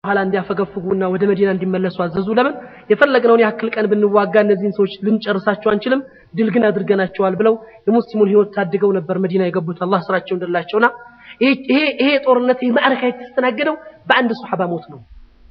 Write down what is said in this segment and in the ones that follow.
በኋላ እንዲያፈገፍጉና ወደ መዲና እንዲመለሱ አዘዙ። ለምን የፈለግነውን ያክል ቀን ብንዋጋ እነዚህን ሰዎች ልንጨርሳቸው አንችልም፣ ድል ግን አድርገናቸዋል ብለው የሙስሊሙን ህይወት ታድገው ነበር መዲና የገቡት። አላህ ስራቸው እንደላቸውና ይሄ ይሄ ጦርነት ይሄ ማዕረካ የተስተናገደው በአንድ ሱሐባ ሞት ነው።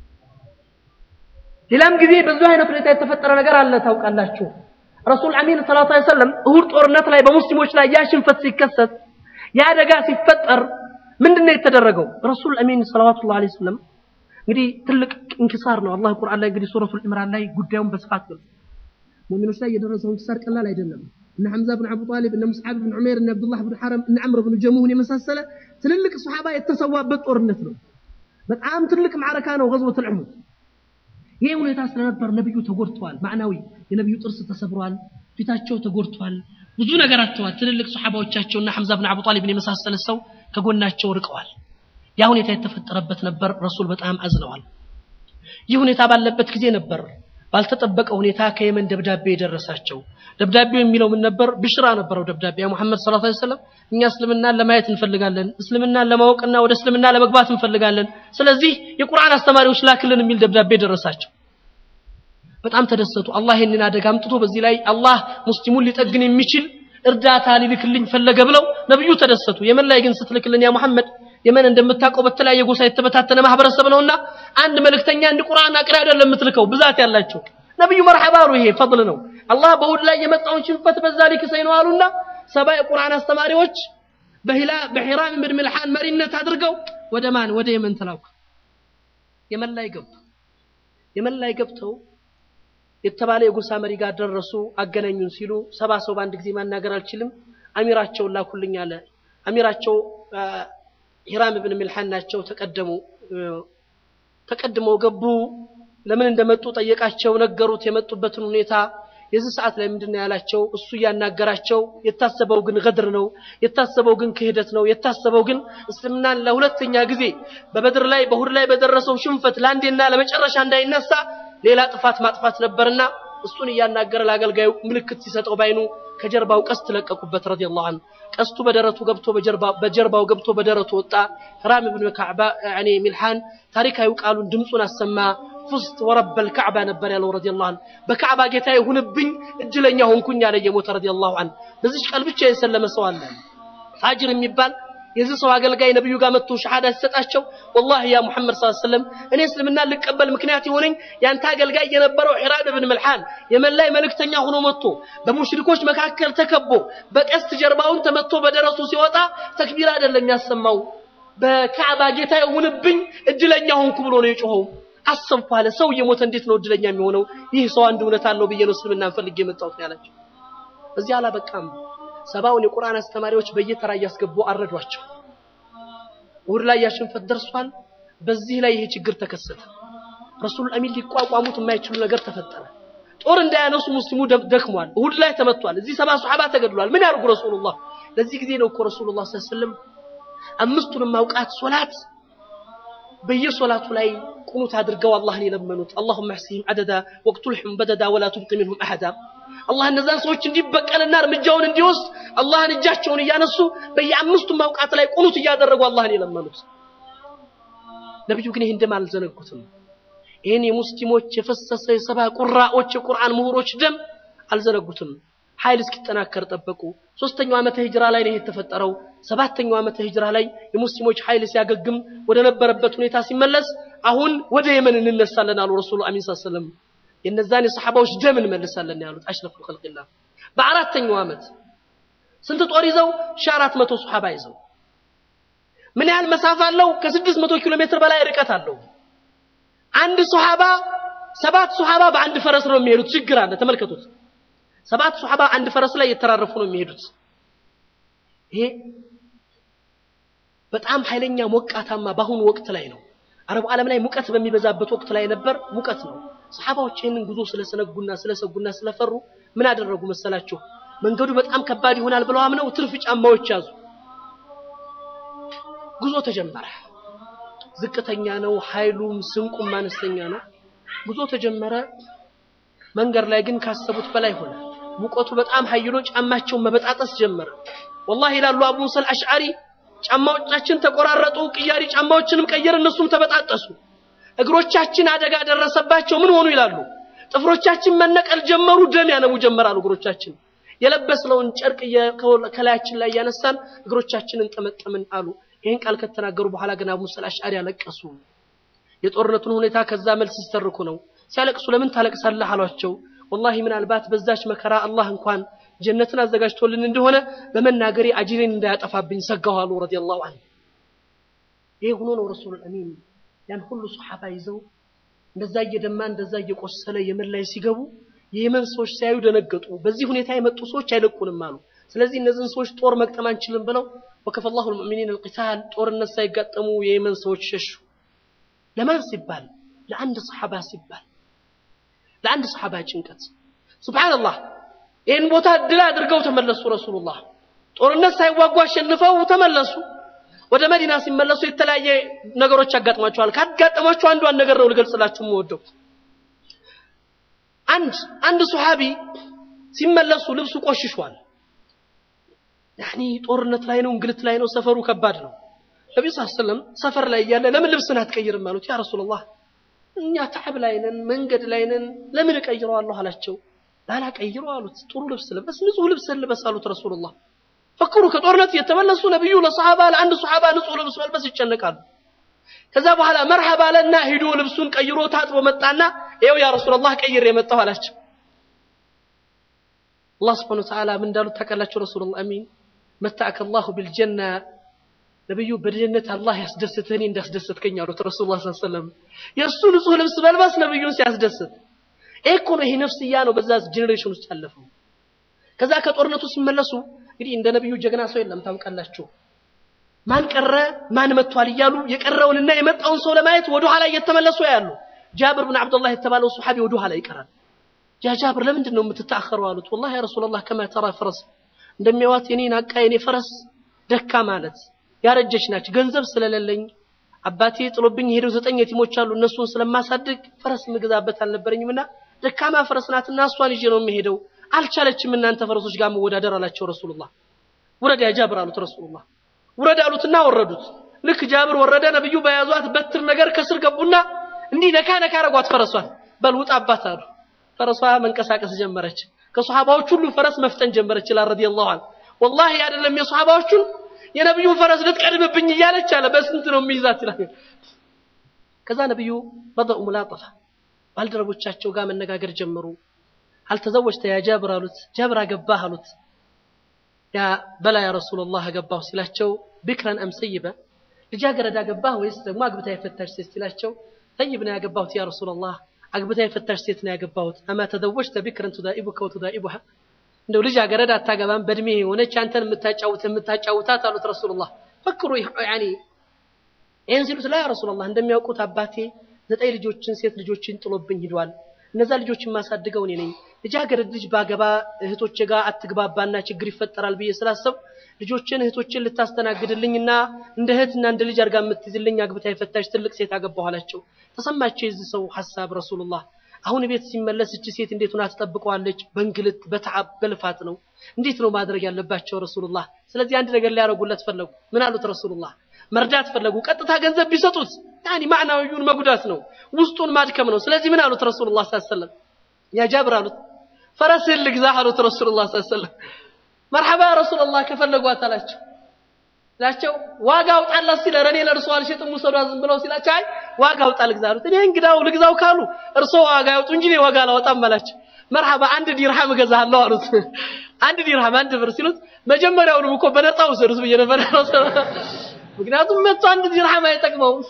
ሌላም ጊዜ በዙ አይነት ሁኔታ የተፈጠረ ነገር አለ ታውቃላችሁ። ረሱል አሚን ሰለላሁ ዐለይሂ ወሰለም እሁድ ጦርነት ላይ በሙስሊሞች ላይ ያ ሽንፈት ሲከሰት ያ አደጋ ሲፈጠር ምንድነው የተደረገው? ረሱል አሚን ሰለላሁ ዐለይሂ ወሰለም እንግዲህ ትልቅ እንኪሳር ነው። አላህ ቁርአን ላይ እንግዲህ ሱረቱል ኢምራን ላይ ጉዳዩን በስፋት ገልጿል። ሙእሚኖች ላይ የደረሰው እንኪሳር ቀላል አይደለም። እነ ሐምዛ ብን አቡ ጣሊብ፣ እነ ሙስዓብ ብን ዑሜር፣ እነ አብዱላህ ብን ሐረም፣ እነ ዐምር ብን ጀሙህን የመሳሰለ ትልልቅ ሱሐባ የተሰዋበት ጦርነት ነው። በጣም ትልቅ ማዕረካ ነው ገዝወቱል ኡሁድ። ይህ ሁኔታ ስለነበር ነብዩ ተጎድተዋል። ማዕናዊ የነብዩ ጥርስ ተሰብሯል፣ ፊታቸው ተጎድቷል፣ ብዙ ነገር አጥተዋል። ትልልቅ ሱሐባዎቻቸውና ሐምዛ ብን አቡ ጣሊብን የመሳሰለ ሰው ከጎናቸው ርቀዋል። ያ ሁኔታ የተፈጠረበት ነበር። ረሱል በጣም አዝነዋል። ይህ ሁኔታ ባለበት ጊዜ ነበር ባልተጠበቀ ሁኔታ ከየመን ደብዳቤ የደረሳቸው። ደብዳቤው የሚለው ምን ነበር? ብሽራ ነበረው ደብዳቤ ያ ሙሐመድ ሰለላሁ ዐለይሂ ወሰለም እኛ እስልምናን ለማየት እንፈልጋለን፣ እስልምናን ለማወቅና ወደ እስልምና ለመግባት እንፈልጋለን። ስለዚህ የቁርአን አስተማሪዎች ላክልን የሚል ደብዳቤ ደረሳቸው። በጣም ተደሰቱ። አላህ ይህንን አደጋ አምጥቶ በዚህ ላይ አላህ ሙስሊሙን ሊጠግን የሚችል እርዳታ ሊልክልኝ ፈለገ ብለው ነብዩ ተደሰቱ። የመን ላይ ግን ስትልክልን ያ ሙሐመድ የመን እንደምታውቀው በተለያየ ጎሳ የተበታተነ ማህበረሰብ ነውና አንድ መልእክተኛ አንድ ቁርአን አቅሪ አይደለም የምትልከው ብዛት ያላቸው ነብዩ መርሐባ አሉ። ይሄ ፈድል ነው። አላህ በሁድ ላይ የመጣውን ሽንፈት በዛ ሊክሰኝ ነው አሉና ሰባ የቁርአን አስተማሪዎች በሂላ በሂራም ብን ሚልሓን መሪነት አድርገው ወደ ማን ወደ የመን ተላኩ። የመን ላይ ገቡ። የመን ላይ ገብተው የተባለ የጎሳ መሪ ጋር ደረሱ። አገናኙን ሲሉ ሰባ ሰው በአንድ ጊዜ ማናገር አልችልም፣ አሚራቸውን ላኩልኝ አለ። አሚራቸው ሂራም ብን ሚልሓን ናቸው። ተቀደሙ ተቀድመው ገቡ። ለምን እንደመጡ ጠየቃቸው፣ ነገሩት የመጡበትን ሁኔታ። የዚህ ሰዓት ላይ ምንድን ነው ያላቸው? እሱ እያናገራቸው የታሰበው ግን ገድር ነው፣ የታሰበው ግን ክህደት ነው፣ የታሰበው ግን እስልምናን ለሁለተኛ ጊዜ በበድር ላይ በሁድ ላይ በደረሰው ሽንፈት ለአንዴና ለመጨረሻ እንዳይነሳ ሌላ ጥፋት ማጥፋት ነበርና እሱን እያናገረ ለአገልጋዩ ምልክት ሲሰጠው ባይኑ ከጀርባው ቀስት ለቀቁበት ረዲየላሁ ዐንሁ። ቀስቱ በደረቱ ገብቶ በጀርባው ገብቶ በደረቱ ወጣ። ሂራም ብን ከዕባ ያኔ ሚልሓን ታሪካዊ ቃሉን ድምፁን አሰማ። ፉስት ወረበል ከዕባ ነበር ያለው ረዲየላሁ ዐንሁ። በከዕባ ጌታዬ ሁንብኝ እድለኛ ሆንኩኝ አለ የሞተ ረዲየላሁ ዐንሁ። በዚች ቃል ብቻ የሰለመ ሰው አለ ፋጅር የሚባል የዚህ ሰው አገልጋይ ነብዩ ጋር መጥቶ ሸሃዳ ሲሰጣቸው ወላሂ ያ ሙሐመድ ሰለላሁ ዐለይሂ ወሰለም እኔ እስልምና ልቀበል ምክንያት የሆነኝ ያንተ አገልጋይ የነበረው ሒራብ ብን መልሓን የመን ላይ መልእክተኛ ሆኖ መጥቶ በሙሽሪኮች መካከል ተከቦ በቀስት ጀርባውን ተመቶ በደረሱ ሲወጣ ተክቢር አይደለም ያሰማው በካዕባ ጌታ ይሁንብኝ እድለኛ ሆንኩ ብሎ ነው የጮኸው። አሰብኩ አለ። ሰው እየሞተ እንዴት ነው እድለኛ የሚሆነው? ይህ ሰው አንድ እውነት አለው ብዬ ነው እስልምናን ፈልጌ የመጣሁት ነው ያላቸው። እዚህ አላበቃም። ሰባውን የቁርአን አስተማሪዎች በየተራ እያስገቡ አረዷቸው። እሑድ ላይ ያሽንፈት ደርሷል። በዚህ ላይ ይሄ ችግር ተከሰተ። ረሱል አሚን ሊቋቋሙት የማይችሉ ነገር ተፈጠረ። ጦር እንዳያነሱ ሙስሊሙ ደክሟል። እሑድ ላይ ተመቷል። እዚህ ሰባ ሱሐባ ተገድሏል። ምን ያርጉ ረሱሉላህ? ለዚህ ጊዜ ነው እኮ ረሱሉላህ ሰለላሁ ዐለይሂ ወሰለም አምስቱንም አውቃት ሶላት በየሶላቱ ላይ ቁኑት አድርገው አላህን የለመኑት አላሁመ አሕሲህም ዐደዳ ወቅቱልሑም በደዳ ወላ ቱብቂ ሚንሁም አሐዳ አላህ እነዛን ሰዎች እንዲበቀልና እርምጃውን እንዲወስድ አላህን እጃቸውን እያነሱ በየአምስቱ ማውቃት ላይ ቁኑት እያደረጉ አላህን የለመኑት። ነቢዩ ግን ይህን ደም አልዘነጉትም። ይህን የሙስሊሞች የፈሰሰ የሰባ ቁራዎች የቁርአን ምሁሮች ደም አልዘነጉትም። ኃይል እስኪጠናከር ጠበቁ። ሶስተኛው ዓመተ ሂጅራ ላይ ነው የተፈጠረው። ሰባተኛው ዓመተ ሂጅራ ላይ የሙስሊሞች ኃይል ሲያገግም ወደ ነበረበት ሁኔታ ሲመለስ አሁን ወደ የመን እንነሳለን አሉ ረሱሉ አሚን ሰለላሁ ዐለይሂ ወሰለም። የነዛን የሰሐባዎች ደም እንመልሳለን ያሉት አሽረፉል ኸልቂላህ። በአራተኛው ዓመት ስንት ጦር ይዘው? ሺህ አራት መቶ ሱሐባ ይዘው ምን ያህል መሳፋ አለው? ከስድስት መቶ ኪሎ ሜትር በላይ ርቀት አለው። አንድ ሱሐባ ሰባት ሱሐባ በአንድ ፈረስ ነው የሚሄዱት። ችግር አለ። ተመልከቱት። ሰባት ሱሐባ አንድ ፈረስ ላይ የተራረፉ ነው የሚሄዱት። ይሄ በጣም ኃይለኛ ሞቃታማ በአሁኑ ወቅት ላይ ነው። አረቡ ዓለም ላይ ሙቀት በሚበዛበት ወቅት ላይ ነበር። ሙቀት ነው። ሰሐባዎች ይህንን ጉዞ ስለሰነጉና ስለሰጉና ስለፈሩ ምን አደረጉ መሰላችሁ? መንገዱ በጣም ከባድ ይሆናል ብለው አምነው ትርፍ ጫማዎች ያዙ። ጉዞ ተጀመረ። ዝቅተኛ ነው፣ ኃይሉም ስንቁም አነስተኛ ነው። ጉዞ ተጀመረ። መንገድ ላይ ግን ካሰቡት በላይ ሆነ። ሙቀቱ በጣም ኃይሎ ጫማቸውን መበጣጠስ ጀመረ። ወላሂ ይላሉ አቡ ሙሳ አልአሽዓሪ ጫማዎቻችን ተቆራረጡ፣ ቅያሪ ጫማዎችንም ቀየር፣ እነሱም ተበጣጠሱ። እግሮቻችን አደጋ ደረሰባቸው ምን ሆኑ ይላሉ። ጥፍሮቻችን መነቀል ጀመሩ፣ ደም ያነቡ ጀመራሉ እግሮቻችን። የለበስነውን ጨርቅ ከላያችን ላይ እያነሳን እግሮቻችንን ጠመጠምን አሉ። ይህን ቃል ከተናገሩ በኋላ ግን አቡ ሙሳ አልአሽዓሪ ያለቀሱ። የጦርነቱን ሁኔታ ከዛ መልስ ሲተርኩ ነው። ሲያለቅሱ ለምን ታለቅሳለህ አሏቸው። ወላሂ ምናልባት በዛች መከራ አላህ እንኳን ጀነትን አዘጋጅቶልን እንደሆነ በመናገሬ አጅሬን እንዳያጠፋብኝ ሰጋሁ አሉ ረዲየላሁ ዐንሁ። ይህ ሆኖ ነው ረሱሉል አሚን ያን ሁሉ ሶሓባ ይዘው እንደዛ እየደማ እንደዛ እየቆሰለ የመን ላይ ሲገቡ የየመን ሰዎች ሲያዩ ደነገጡ። በዚህ ሁኔታ የመጡ ሰዎች አይለቁንም አሉ። ስለዚህ እነዚህን ሰዎች ጦር መቅጠም አንችልም ብለው ወከፈ ላሁ ልሙእሚኒን አልቂታል ጦርነት ሳይጋጠሙ የየመን ሰዎች ሸሹ። ለማን ሲባል? ለአንድ ሰሓባ ሲባል፣ ለአንድ ሰሓባ ጭንቀት። ሱብሓነላህ ይህን ቦታ ድል አድርገው ተመለሱ። ረሱሉላህ ጦርነት ሳይዋጉ አሸንፈው ተመለሱ። ወደ መዲና ሲመለሱ የተለያየ ነገሮች ያጋጥሟቸዋል። ካጋጠሟቸው አንዷን ነገር ነው ልገልጽላችሁ የምወደው። አንድ አንድ ሱሐቢ ሲመለሱ ልብሱ ቆሽሿል። ያኒ ጦርነት ላይ ነው፣ እንግልት ላይ ነው፣ ሰፈሩ ከባድ ነው። ነቢዩ ሰለላሁ ዐለይሂ ወሰለም ሰፈር ላይ እያለ ለምን ልብስን አትቀይርም አሉት። ያ ረሱላህ እኛ ተዓብ ላይ ነን፣ መንገድ ላይ ነን፣ ለምን እቀይረዋለሁ አላቸው። ላላቀይረው አሉት። ጥሩ ልብስ ልበስ፣ ንጹህ ልብስ ልበስ አሉት ረሱሉላህ ፈክሩ ከጦርነት የተመለሱ ነብዩ ለሰሃባ ለአንድ ሰሃባ ንጹህ ልብስ መልበስ ይጨነቃሉ። ከዛ በኋላ መርሐባ አለና ሂዶ ልብሱን ቀይሮ ታጥቦ መጣና ይኸው ያ ረሱላህ ቀይሬ የመጣሁ አላቸው። አላህ ስብሐነሁ ወተዓላ ምን እንዳሉት ታውቃላችሁ? ረሱሉላህ አሚን መታአከ አላሁ ቢልጀና ነብዩ በድህነት አላህ ያስደስትህ እኔ እንዳስደሰትከኝ አሉት ረሱሉላህ ሰለላሁ ዐለይሂ ወሰለም። የእሱ ንጹህ ልብስ መልበስ ነብዩን ሲያስደስት ይሄ እኮ ነው። ይሄ ነፍስያ ነው በዛ ጄኔሬሽን ውስጥ ያለፈው። ከዛ ከጦርነቱ ሲመለሱ እንግዲህ እንደ ነብዩ ጀግና ሰው የለም ታውቃላችሁ። ማን ቀረ ማን መጥቷል እያሉ የቀረውንና የመጣውን ሰው ለማየት ወደ ኋላ እየተመለሱ ያሉ። ጃብር ብን አብዱላህ የተባለው ሱሐቢ ወደ ኋላ ይቀራል። ያ ጃብር ለምንድን ነው የምትታኸረው አሉት። ወላሂ ያ ረሱላህ ከማ ተራ ፈረስ እንደሚያዋት የኔን አቃ የኔ ፈረስ ደካ ማለት ያረጀች ናች። ገንዘብ ስለሌለኝ አባቴ ጥሎብኝ የሄደው ዘጠኝ የቲሞች አሉ እነሱን ስለማሳድግ ፈረስ ምገዛበት አልነበረኝምና ደካማ ፈረስ ናትና እሷን ይዤ ነው የምሄደው አልቻለችም እናንተ ፈረሶች ጋር መወዳደር አላቸው ረሱሉላህ። ውረድ ያ ጃብር አሉት ረሱሉላህ። ውረድ አሉትና ወረዱት። ልክ ጃብር ወረደ፣ ነብዩ በያዟት በትር ነገር ከስር ገቡና እንዲህ ነካ ነካ አረጓት ፈረሷን። በል ውጣ አባት አሉ። ፈረሷ መንቀሳቀስ ጀመረች። ከሷሃባዎች ሁሉ ፈረስ መፍጠን ጀመረች ይላል ረዲየላሁ ዐንሁ። ወላሂ አይደለም የሷሃባዎቹን የነብዩን ፈረስ ልትቀድምብኝ እያለች አለ በስንት ነው የሚይዛት ይላል። ከዛ ነብዩ በደኡ ሙላጠፋ ባልደረቦቻቸው ጋር መነጋገር ጀመሩ። አልተዘወጅተ ያ ጃብር አሉት። ጃብር አገባህ አሉት። ያ በላ ያ ረሱላህ አገባሁ ሲላቸው ቢክረን አም ሰይበ ልጃገረድ አገባህ ወይስ ደግሞ አግብታ የፈታሽ ሴት ሲላቸው ሰይብ ነው ያገባሁት ያ ረሱላህ አግብታ የፈታሽ ሴት ነው ያገባሁት። አማ ተዘወጅተ ቢክረን ቱዳኢቡከ ወቱዳኢቡሃ እንደው ልጃገረድ አታገባም በእድሜ የሆነች አንተን የምታጫውት የምታጫውታት አሉት ረሱሉላህ። ፈክሩ ያኒ ይህን ሲሉት ላ ያ ረሱላህ እንደሚያውቁት አባቴ ዘጠኝ ልጆችን ሴት ልጆችን ጥሎብኝ ሂዷል። እነዛ ልጆች የማሳድገው እኔ ነኝ። ልጃገረድ ልጅ ባገባ እህቶቼ ጋር አትግባባና ችግር ይፈጠራል ብዬ ስላሰብ ልጆችን እህቶችን ልታስተናግድልኝና እንደ እህትና እንደ ልጅ አድርጋ የምትይዝልኝ አግብታ የፈታች ትልቅ ሴት አገባሁ አላቸው። ተሰማቸው የዚህ ሰው ሐሳብ ረሱሉላህ። አሁን ቤት ሲመለስ እቺ ሴት እንዴት ሆና ትጠብቀዋለች? በእንግልት በተዓብ በልፋት ነው። እንዴት ነው ማድረግ ያለባቸው ረሱሉላህ? ስለዚህ አንድ ነገር ሊያደርጉለት ፈለጉ። ምን አሉት ረሱሉላህ? መርዳት ፈለጉ። ቀጥታ ገንዘብ ቢሰጡት ያኒ ማዕናዊውን መጉዳት ነው፣ ውስጡን ማድከም ነው። ስለዚህ ምን አሉት ረሱሉላህ ሰለላሁ ዐለይሂ ወሰለም? ያ ጃብር አሉት ፈረስህን ልግዛህ አሉት ረሱሉላህ ሰለላሁ ዐለይሂ ወሰለም። መርሐባ ረሱሉላህ ከፈለጓት አላቸው ላቸው ዋጋ አውጣላት ሲል ኧረ እኔ ለእርሶ አልሸጥም ውሰዷ ዝም ብለው ሲላቸው አይ ዋጋ አውጣ ልግዛ አሉት። እኔ እንግዳው ልግዛው ካሉ እርሶ ዋጋ ያውጡ እንጂ እኔ ዋጋ አላወጣም አላቸው። መርሐባ አንድ ዲርሃም እገዛለሁ አሉት። አንድ ዲርሃም አንድ ብር ሲሉት መጀመሪያውንም እኮ በነፃ ውሰዱት ብዬ ነበር። ምክንያቱም መጥቶ አንድ ዲርሃም አይጠቅመውም።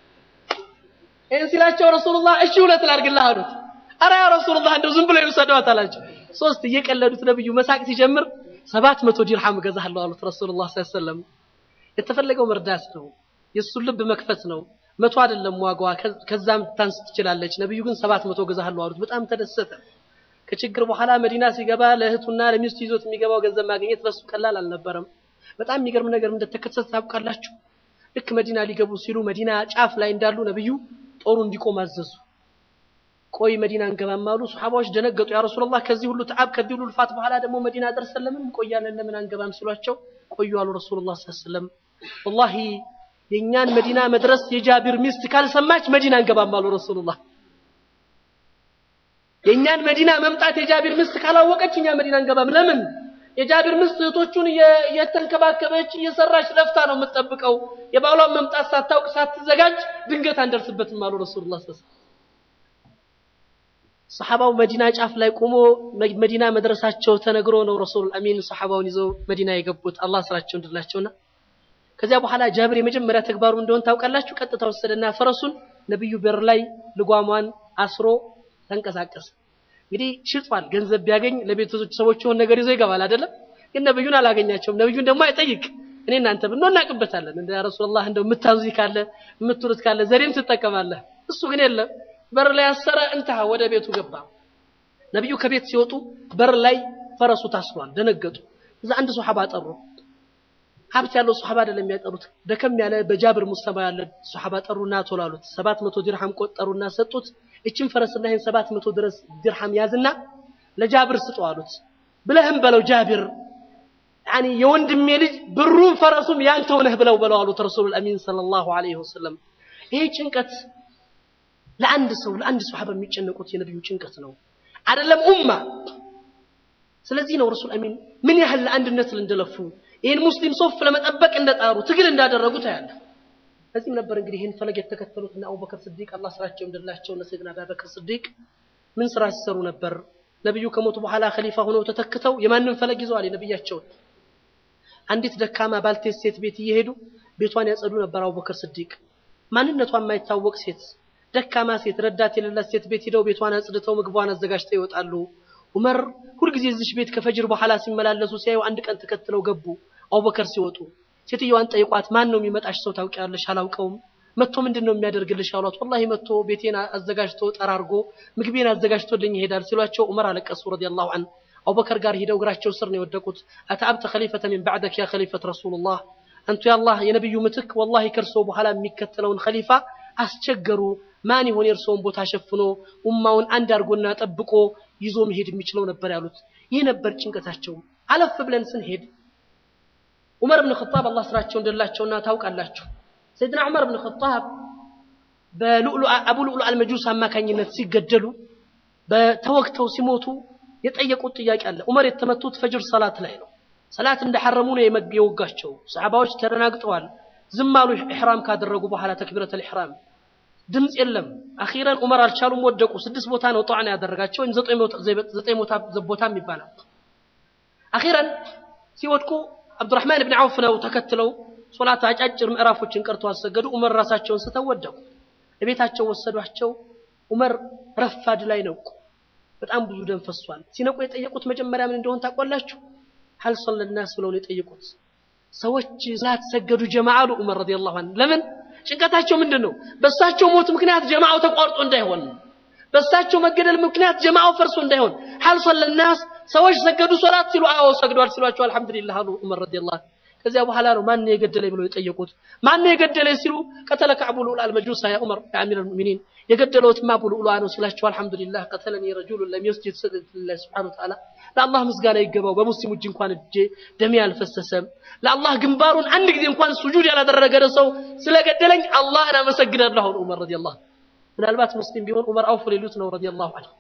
ይህን ሲላቸው ረሱሉላህ እሺ ሁለት ላድርግልህ አሉት። አረ ያ ረሱሉላህ እንደው ዝም ብለው ይውሰዷት አላቸው። ሶስት እየቀለዱት ነብዩ መሳቅ ሲጀምር ሰባት መቶ ዲርሃም እገዛለሁ አሉት ረሱሉላህ ሰለላሁ ዐለይሂ ወሰለም። የተፈለገው መርዳት ነው። የእሱን ልብ መክፈት ነው። መቶ አይደለም ዋጋዋ፣ ከዛም ታንስ ትችላለች። ነብዩ ግን ሰባት መቶ እገዛለሁ አሉት። በጣም ተደሰተ። ከችግር በኋላ መዲና ሲገባ ለእህቱና ለሚስቱ ይዞት የሚገባው ገንዘብ ማግኘት ለሱ ቀላል አልነበረም። በጣም የሚገርም ነገር እንደተከሰተ ታውቃላችሁ። ልክ መዲና ሊገቡ ሲሉ መዲና ጫፍ ላይ እንዳሉ ነብዩ ጦሩ እንዲቆም አዘዙ። ቆይ መዲና እንገባም አሉ። ሱሐባዎች ደነገጡ። ያ ረሱላህ ከዚህ ሁሉ ተዓብ ከዚህ ሁሉ ልፋት በኋላ ደግሞ መዲና ደርሰን ለምን እንቆያለን? ለምን አንገባም ሲሏቸው ቆዩ አሉ ረሱሉላህ ሰለላሁ ዐለይሂ ወሰለም። ወላሂ የእኛን መዲና መድረስ የጃቢር ሚስት ካልሰማች መዲና እንገባም አሉ ረሱሉላህ። የእኛን መዲና መምጣት የጃቢር ሚስት ካላወቀች እኛ መዲና እንገባም። ለምን? የጃቢር ሚስት እህቶቹን እየተንከባከበች እየሰራች ለፍታ ነው የምትጠብቀው። የባሏን መምጣት ሳታውቅ ሳትዘጋጅ ድንገት አንደርስበትም አሉ ረሱሉላህ ሰለላሁ ዐለይሂ ሰሐባው መዲና ጫፍ ላይ ቆሞ መዲና መድረሳቸው ተነግሮ ነው ረሱል አሚን ሰሐባውን ይዘው መዲና የገቡት አላህ ስራቸው እንድላቸውና ከዚያ በኋላ ጃብር የመጀመሪያ ተግባሩ እንደሆን ታውቃላችሁ። ቀጥታ ወሰደና ፈረሱን ነብዩ በር ላይ ልጓሟን አስሮ ተንቀሳቀሰ። እንግዲህ ሽጧል። ገንዘብ ቢያገኝ ለቤተሰቦች ሰዎች የሆነ ነገር ይዞ ይገባል አይደለም። ግን ነብዩን አላገኛቸውም። ነብዩን ደግሞ አይጠይቅ። እኔ እናንተ ብንሆን እናውቅበታለን። እንደ ረሱላህ እንደው የምታዙ ካለ የምትሉት ካለ ዘዴም ትጠቀማለህ። እሱ ግን የለም። በር ላይ ያሰረ እንተሃ ወደ ቤቱ ገባ። ነብዩ ከቤት ሲወጡ በር ላይ ፈረሱ ታስሯል። ደነገጡ። እዛ አንድ ሱሐባ ጠሩ። ሀብት ያለው ሱሐባ አይደለም የሚያጠሩት፣ ደከም ያለ በጃብር ሙስተማ ያለ ሱሐባ ጠሩና ቶሎ አሉት። ሰባት መቶ ዲርሃም ቆጠሩና ሰጡት። እችን ፈረስና ይህን ሰባት መቶ ድረስ ዲርሃም ያዝና ለጃብር ስጠው አሉት። ብለህም በለው ጃብር ያኒ የወንድሜ ልጅ ብሩም ፈረሱም ያንተው ነህ ብለው በለው አሉት ረሱሉል አሚን ሰለላሁ ዐለይሂ ወሰለም። ይሄ ጭንቀት ለአንድ ሰው ለአንድ ሱሐባ የሚጨነቁት የነብዩ ጭንቀት ነው አይደለም ኡማ። ስለዚህ ነው ረሱል አሚን ምን ያህል ለአንድነት እንደለፉ ይህን ሙስሊም ሶፍ ለመጠበቅ እንደጣሩ ትግል እንዳደረጉ ታያለህ። ለዚህም ነበር እንግዲህ ይህን ፈለግ የተከተሉት እና አቡበከር ስዲቅ አላህ ስራቸው እንደላቸው እና ሰይድና አቡበከር ስዲቅ ምን ስራ ሲሰሩ ነበር? ነብዩ ከሞቱ በኋላ ኸሊፋ ሆነው ተተክተው የማንን ፈለግ ይዘዋል? የነብያቸውን። አንዲት ደካማ ባልቴት ሴት ቤት እየሄዱ ቤቷን ያጸዱ ነበር አቡበከር ስዲቅ። ማንነቷ የማይታወቅ ሴት ደካማ ሴት ረዳት የሌላት ሴት ቤት ሂደው ቤቷን አጽድተው ምግቧን አዘጋጅተው ይወጣሉ። ዑመር ሁልጊዜ እዚሽ ቤት ከፈጅር በኋላ ሲመላለሱ ሲያዩ አንድ ቀን ተከትለው ገቡ። አቡበከር ሲወጡ ሴትዮዋን ጠይቋት፣ ማን ነው የሚመጣሽ ሰው ታውቂያለሽ? አላውቀውም። መጥቶ ምንድን ነው የሚያደርግልሽ አሏት። ወላሂ መጥቶ ቤቴን አዘጋጅቶ ጠራርጎ ምግቤን አዘጋጅቶልኝ ይሄዳል ሲሏቸው ዑመር አለቀሱ ረዲየላሁ ዐንሁ። አቡበከር ጋር ሂደው እግራቸው ስር ነው የወደቁት። አተአብተ ኸሊፈተ ሚን ባዕደክ ያ ኸሊፈት ረሱሉላህ፣ አንቱ የአላህ የነቢዩ ምትክ ወላሂ ከእርሶ በኋላ የሚከተለውን ኸሊፋ አስቸገሩ። ማን ይሆን የእርስዎን ቦታ ሸፍኖ ኡማውን አንድ አድርጎና ጠብቆ ይዞ መሄድ የሚችለው ነበር ያሉት። ይህ ነበር ጭንቀታቸው። አለፍ ብለን ስንሄድ ዑመር ብን ኸጣብ አላህ ስራቸው እንደላቸውና ታውቃላችሁ። ሰይድና ዑመር ብን ኸጣብ በሉዕሉ አቡ ሉዕሉ አልመጁስ አማካኝነት ሲገደሉ በተወግተው ሲሞቱ የጠየቁት ጥያቄ አለ። ዑመር የተመቱት ፈጅር ሰላት ላይ ነው። ሰላት እንደሐረሙ ነው የወጋቸው። ሰሓባዎች ተደናግጠዋል። ዝም አሉ። ኢሕራም ካደረጉ በኋላ ተክቢረተል ኢሕራም ድምፅ የለም። አኺረን ዑመር አልቻሉም፣ ወደቁ። ስድስት ቦታ ነው ጧዕና ያደረጋቸው ወይም ዘጠኝ ቦታም ይባላል። አኺረን ሲወድቁ አብዱራህማን ብን ዐውፍ ነው ተከትለው ሶላት አጫጭር ምዕራፎችን ቀርተው አሰገዱ። ዑመር ራሳቸውን ስተው ወደቁ። እቤታቸው ወሰዷቸው። ዑመር ረፋድ ላይ ነቁ። በጣም ብዙ ደም ፈሷል። ሲነቁ የጠየቁት መጀመሪያ ምን እንደሆን ታውቋላችሁ? ሀል ሰለናስ ብለው ነው የጠየቁት። ሰዎች ሰላት ሰገዱ ጀማዓ አሉ ዑመር ረዲየላሁ ዐንሁ። ለምን ጭንቀታቸው ምንድን ነው? በእሳቸው ሞት ምክንያት ጀማዓው ተቋርጦ እንዳይሆን፣ በእሳቸው መገደል ምክንያት ጀማዓው ፈርሶ እንዳይሆን። ሀል ሰለናስ ሰዎች ሰገዱ ሶላት ሲሉ አዎ ሰግዷል ሲሏቸው አልሐምዱሊላህ አሉ ዑመር ረዲየላሁ ዐንሁ። ከዚያ በኋላ ነው ማን ነው የገደለኝ ብለው የጠየቁት። ማን ነው የገደለኝ ሲሉ ቀተለከ አቡ ሉዕሉዕ አልመጁስ ያ ዑመር ያ አሚረል ሙእሚኒን የገደለውትማ አቡ ሉዕሉዕ ነው ሲላቸው አልሐምዱሊላህ ቀተለኒ ረጁሉን ለም የስጁድ ሊላህ ሱብሓነሁ ወተዓላ ለአላህ ምስጋና ይገባው በሙስሊም እጅ እንኳን እጄ ደሜ አልፈሰሰም። ለአላህ ግንባሩን አንድ ጊዜ እንኳን ሱጁድ ያላደረገ ሰው ስለገደለኝ አላህን አመሰግናለሁ አሉ ዑመር ረዲየላሁ ዐንሁ። ምናልባት ሙስሊም ቢሆን ዑመር አውፍ ሊሉት ነው ረዲየላሁ ዐንሁ።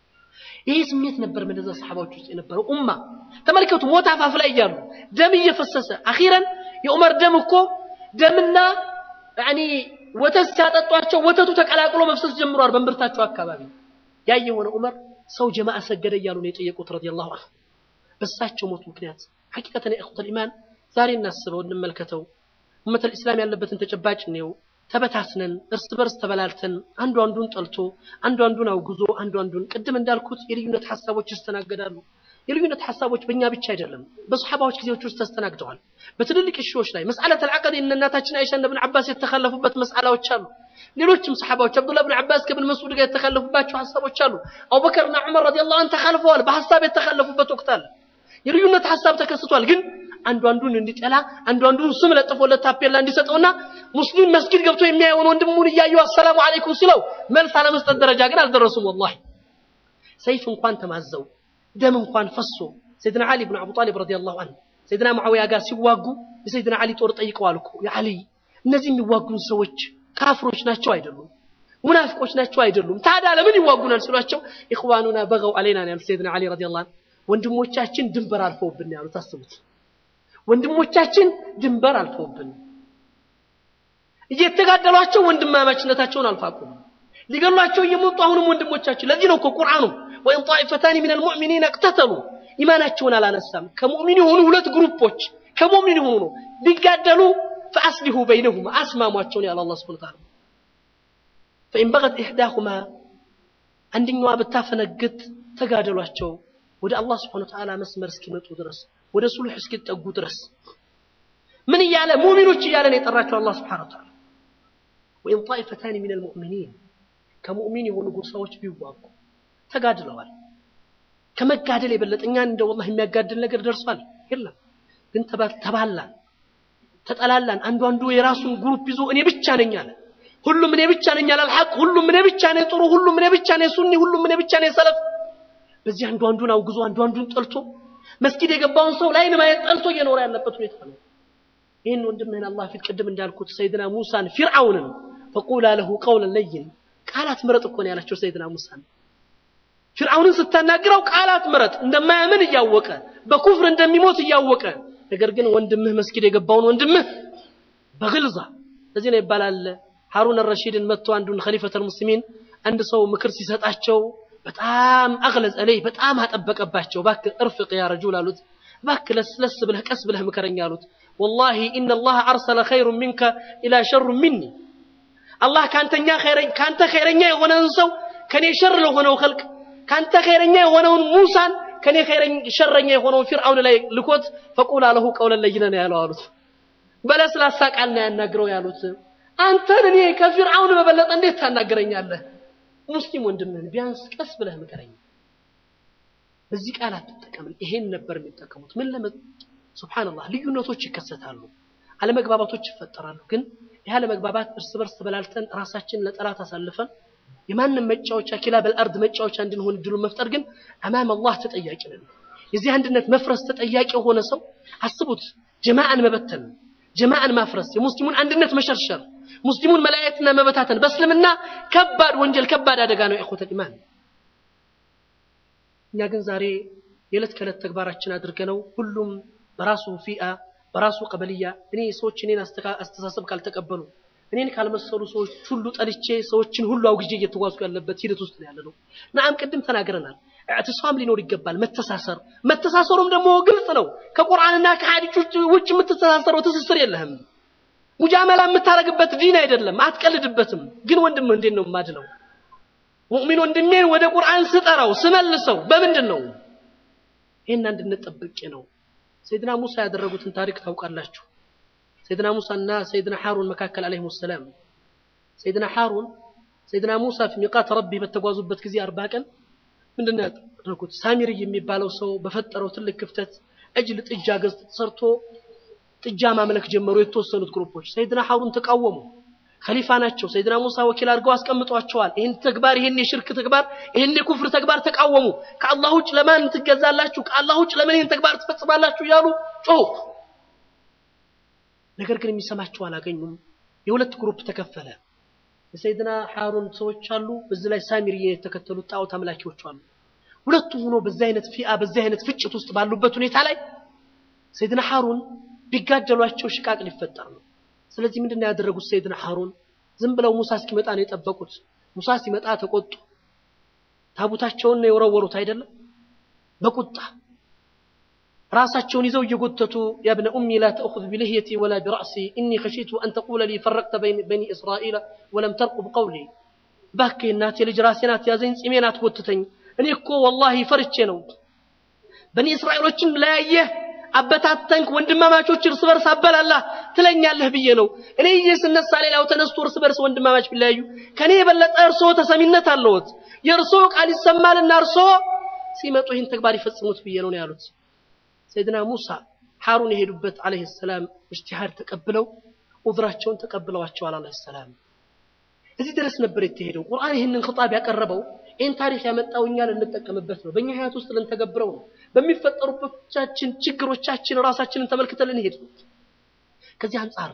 ይህ ስሜት ነበር በነዛ ሰሓባዎች ውስጥ የነበረው ኡማ። ተመልከቱ፣ ሞት አፋፍ ላይ እያሉ ደም እየፈሰሰ አኺረን የዑመር ደም እኮ ደምና ያኒ ወተት ሲያጠጧቸው ወተቱ ተቀላቅሎ መፍሰስ ጀምሯል በእምብርታቸው አካባቢ። ያ የሆነ ዑመር ሰው ጀማዓ ሰገደ እያሉ ነው የጠየቁት ረዲየላሁ ዐንሁ። በእሳቸው ሞት ምክንያት ሐቂቀተን የእኹተል ኢማን ዛሬ እናስበው እንመልከተው። ኡመተል ኢስላም ያለበትን ተጨባጭ ነው። ተበታትነን እርስ በርስ ተበላልተን አንዱ አንዱን ጠልቶ አንዱ አንዱን አውግዞ አንዱ አንዱን ቅድም እንዳልኩት የልዩነት ሐሳቦች ይስተናገዳሉ። የልዩነት ሐሳቦች በእኛ ብቻ አይደለም፣ በሰሓባዎች ጊዜዎች ውስጥ ተስተናግደዋል። በትልልቅ እሺዎች ላይ መስአለተል ዐቅድ እነ እናታችን አይሻ እነ ብን ዓባስ የተካለፉበት መስአላዎች አሉ። ሌሎችም ሰሓባዎች አብዱላህ ብን ዓባስ ከብን መስዑድ ጋር የተካለፉባቸው ሐሳቦች አሉ። አቡበከርና ዑመር ረዲየላሁ ዐንሁ ተካልፈዋል። በሐሳብ የተካለፉበት ወቅት አለ። የልዩነት ሐሳብ ተከስቷል ግን አንዱ አንዱን እንዲጠላ አንዱ አንዱን ስም ለጥፎለት ታፔላ እንዲሰጠውና ሙስሊም መስጊድ ገብቶ የሚያየውን ወንድሙን እያየው አሰላሙ አለይኩም ሲለው መልስ አለመስጠት ደረጃ ግን አልደረሱም። ወላሂ ሰይፍ እንኳን ተማዘው ደም እንኳን ፈሶ ሰይድና ዓሊ ብን አቡ ጣሊብ ረዲየላሁ ዐንሁ ሰይድና ሙዓዊያ ጋር ሲዋጉ የሰይድና ዓሊ ጦር ጠይቀዋል እኮ የዓሊ እነዚህ የሚዋጉን ሰዎች ካፍሮች ናቸው አይደሉም? ሙናፊቆች ናቸው አይደሉም? ታዲያ ለምን ይዋጉናል ሲሏቸው ኢኽዋኑና በገው አለይና ነው ያሉት ሰይድና ዓሊ ረዲየላሁ ዐንሁ። ወንድሞቻችን ድንበር አልፈውብን ነው ያሉት። አስቡት፣ ወንድሞቻችን ድንበር አልፈውብን እየተጋደሏቸው ወንድማማችነታቸውን አልፋቁም። ሊገሏቸው እየመጡ አሁንም ወንድሞቻችን። ለዚህ ነው እኮ ቁርአኑ ወኢን ጣኢፈታኒ ሚነል ሙእሚኒን እቅተተሉ ኢማናቸውን አላነሳም። ከሙእሚን የሆኑ ሁለት ግሩፖች ከሙእሚን የሆኑ ነው ቢጋደሉ ፈአስሊሁ በይነሁማ አስማሟቸውን ያለ አላህ ሱብሓነሁ ወተዓላ ፈኢን በገት ኢሕዳሁማ አንደኛዋ ብታፈነግጥ ተጋደሏቸው ወደ አላህ ሱብሓነሁ ወተዓላ መስመር እስኪመጡ ድረስ ወደ ሱልሕ እስኪጠጉ ድረስ ምን እያለ ሙእሚኖች እያለ ነው የጠራቸው አላህ ሱብሓነሁ ወተዓላ ወኢን ጣኢፈታኒ ሚነል ሙእሚኒን ከሙእሚን የሆኑ ጎሳዎች ቢዋጉ ተጋድለዋል። ከመጋደል የበለጠ እኛን እንደ ወላሂ የሚያጋድል ነገር ደርሷል የለም። ግን ተባላን፣ ተጠላላን። አንዱ አንዱ የራሱን ግሩፕ ይዞ እኔ ብቻ ነኝ አለ። ሁሉም እኔ ብቻ ነኝ አለ አልሐቅ። ሁሉም እኔ ብቻ ነኝ ጥሩ፣ ሁሉም እኔ ብቻ ነኝ ሱኒ፣ ሁሉም እኔ ብቻ ነኝ ሰለፍ። በዚህ አንዱ አንዱን አውግዞ አንዱ አንዱን ጠልቶ መስጊድ የገባውን ሰው ላይን ማየት ጠልቶ እየኖረ ያለበት ሁኔታ ነው። ይህን ወንድምህን አላህ ፊት ቅድም እንዳልኩት ሰይድና ሙሳን ፊርዓውንን ፈቁላ ለሁ ቀውለን ለይን ቃላት ምረጥ እኮ ነው ያላቸው ሰይድና ሙሳን ፊርዓውንን ስታናግረው ቃላት ምረጥ እንደማያምን እያወቀ በኩፍር እንደሚሞት እያወቀ ነገር ግን ወንድምህ መስጊድ የገባውን ወንድምህ በግልዛ ለዚህ ነው ይባላል ሀሩን ረሺድን መጥቶ አንዱን ኸሊፈተል ሙስሊሚን አንድ ሰው ምክር ሲሰጣቸው በጣም አግለጽ አለይ በጣም አጠበቀባቸው እባክህ እርፍቅ ያ ረጁል አሉት እባክህ ለስለስ ብለህ ቀስ ብለህ ምከረኝ አሉት ወላሂ ኢነላህ አርሰለ ኸይሩን ሚንከ ኢላ ሸሩ ሚኒ አላህ ካንተኛ ካንተ ኸይረኛ የሆነን ሰው ከኔ ሸር ለሆነው ኸልቅ ካንተ ኸይረኛ የሆነውን ሙሳን ከኔ ሸረኛ የሆነውን ፊርዓውን ላይ ልኮት ፈቁላ ለሁ ቀውለን ለይነ ነው ያለው አሉት። በለስላሳ ቃል ነው ያናግረው ያሉት። አንተን እኔ ከፊርዓውን በበለጠ እንዴት ታናግረኛለህ? ሙስሊም ወንድምህን ቢያንስ ቀስ ብለህ ምከረኝ። በዚህ ቃል አትጠቀም። ይሄን ነበር የሚጠቀሙት። ምን ለመ ሱብሃንአላህ ልዩነቶች ይከሰታሉ፣ አለመግባባቶች ይፈጠራሉ። ግን ይህ አለመግባባት እርስ በርስ ተበላልተን ራሳችንን ለጠላት አሳልፈን የማንም መጫወቻ ኪላበል አርድ መጫወቻ እንድንሆን እድሉን መፍጠር ግን አማም አላህ ተጠያቂ ነን። የዚህ አንድነት መፍረስ ተጠያቂ የሆነ ሰው አስቡት፣ ጀማዓን መበተን፣ ጀማዓን ማፍረስ፣ የሙስሊሙን አንድነት መሸርሸር፣ ሙስሊሙን መለያየትና መበታተን በእስልምና ከባድ ወንጀል፣ ከባድ አደጋ ነው። ኢኹወተል ኢማን እኛ ግን ዛሬ የዕለት ከዕለት ተግባራችን አድርገነው ሁሉም በራሱ ፊአ በራሱ ቀበልያ እኔ ሰዎች እኔን አስተሳሰብ ካልተቀበሉ እኔን ካልመሰሉ ሰዎች ሁሉ ጠልቼ ሰዎችን ሁሉ አውግዤ እየተጓዝኩ ያለበት ሂደት ውስጥ ነው ያለነው። ነዓም ቅድም ተናግረናል። እዕትሳም ሊኖር ይገባል። መተሳሰር መተሳሰሩም ደግሞ ግልጽ ነው። ከቁርአንና ከሐዲስ ውጭ የምትተሳሰረው ትስስር የለህም። ሙጃመላ የምታረግበት ዲን አይደለም። አትቀልድበትም። ግን ወንድም እንዴት ነው የማድለው? ሙእሚን ወንድሜን ወደ ቁርአን ስጠራው ስመልሰው በምንድን ነው? ይህን አንድነት ጠብቄ ነው። ሰይድና ሙሳ ያደረጉትን ታሪክ ታውቃላችሁ። ሰይድና ሙሳና ሰይድና ሐሩን መካከል አለይሂሙ ሰላም ሰይድና ሐሩን ሰይድና ሙሳ ፊ ሚቃት ረቢ በተጓዙበት ጊዜ አርባ ቀን ምንድን ነው ያደረጉት? ሳሚሪ የሚባለው ሰው በፈጠረው ትልቅ ክፍተት እጅል ጥጃ ገዝት ተሰርቶ ጥጃ ማምለክ ጀመሩ። የተወሰኑት ግሩፖች ሰይድና ሐሩን ተቃወሙ። ኸሊፋ ናቸው። ሰይድና ሙሳ ወኪል አድርገው አስቀምጧቸዋል። ይህን ተግባር ይህን የሽርክ ተግባር ይህን የኩፍር ተግባር ተቃወሙ። ከአላህ ውጭ ለማን ትገዛላችሁ? ከአላህ ውጭ ለምን ይህን ተግባር ትፈጽማላችሁ? እያሉ ጮሁ። ነገር ግን የሚሰማቸው አላገኙም። የሁለት ግሩፕ ተከፈለ። የሰይድና ሐሩን ሰዎች አሉ፣ በዚህ ላይ ሳሚሪ የተከተሉት ጣዖት አምላኪዎች አሉ። ሁለቱም ሆኖ በዚህ አይነት ፊአ በዚህ አይነት ፍጭት ውስጥ ባሉበት ሁኔታ ላይ ሰይድና ሐሩን ቢጋደሏቸው ሽቃቅ ሊፈጠር ነው። ስለዚህ ምንድን ነው ያደረጉት? ሰይድና ሐሩን ዝም ብለው ሙሳ እስኪመጣ ነው የጠበቁት። ሙሳ ሲመጣ ተቆጡ። ታቡታቸውን ነው የወረወሩት አይደለም፣ በቁጣ ራሳቸውን ይዘው እየጎተቱ ያ ብነ ኡሚ ላ ተእኹዝ ቢልህየቲ ወላ ቢራእሲ ኢኒ ኸሺቱ አን ተቁለ ሊ ፈረቅተ በኒ እስራኤል ወለም ተርቁብ ቀውሊ። እባክህ እናቴ ልጅ ራሴን አትያዘኝ፣ ጺሜን አትጎትተኝ። እኔ እኮ ወላሂ ፈርቼ ነው በኒ እስራኤሎችን ለያየህ አበታተንክ፣ ወንድማማቾች እርስ በርስ አበላላህ ትለኛለህ ብዬ ነው። እኔ ይዤ ስነሳ ሌላው ተነስቶ እርስ በርስ ወንድማማች ቢለያዩ ከኔ የበለጠ እርስዎ ተሰሚነት አለዎት። የእርስዎ ቃል ይሰማልና እርስዎ ሲመጡ ይህን ተግባር ይፈጽሙት ብዬ ነው ያሉት። ሰይድና ሙሳ ሐሩን የሄዱበት አለይሂ ሰላም እጅቲሃድ ተቀብለው ዑዝራቸውን ተቀብለዋቸዋል አለይሂ ሰላም። እዚህ ድረስ ነበር የተሄደው። ቁርአን ይህንን ኽጣብ ያቀረበው ይህን ታሪክ ያመጣው እኛ ልንጠቀምበት ነው። በእኛ ህይወት ውስጥ ልንተገብረው ነው። በሚፈጠሩበቻችን ችግሮቻችን ራሳችንን ተመልክተን ልንሄድ ነው። ከዚህ አንጻር ነው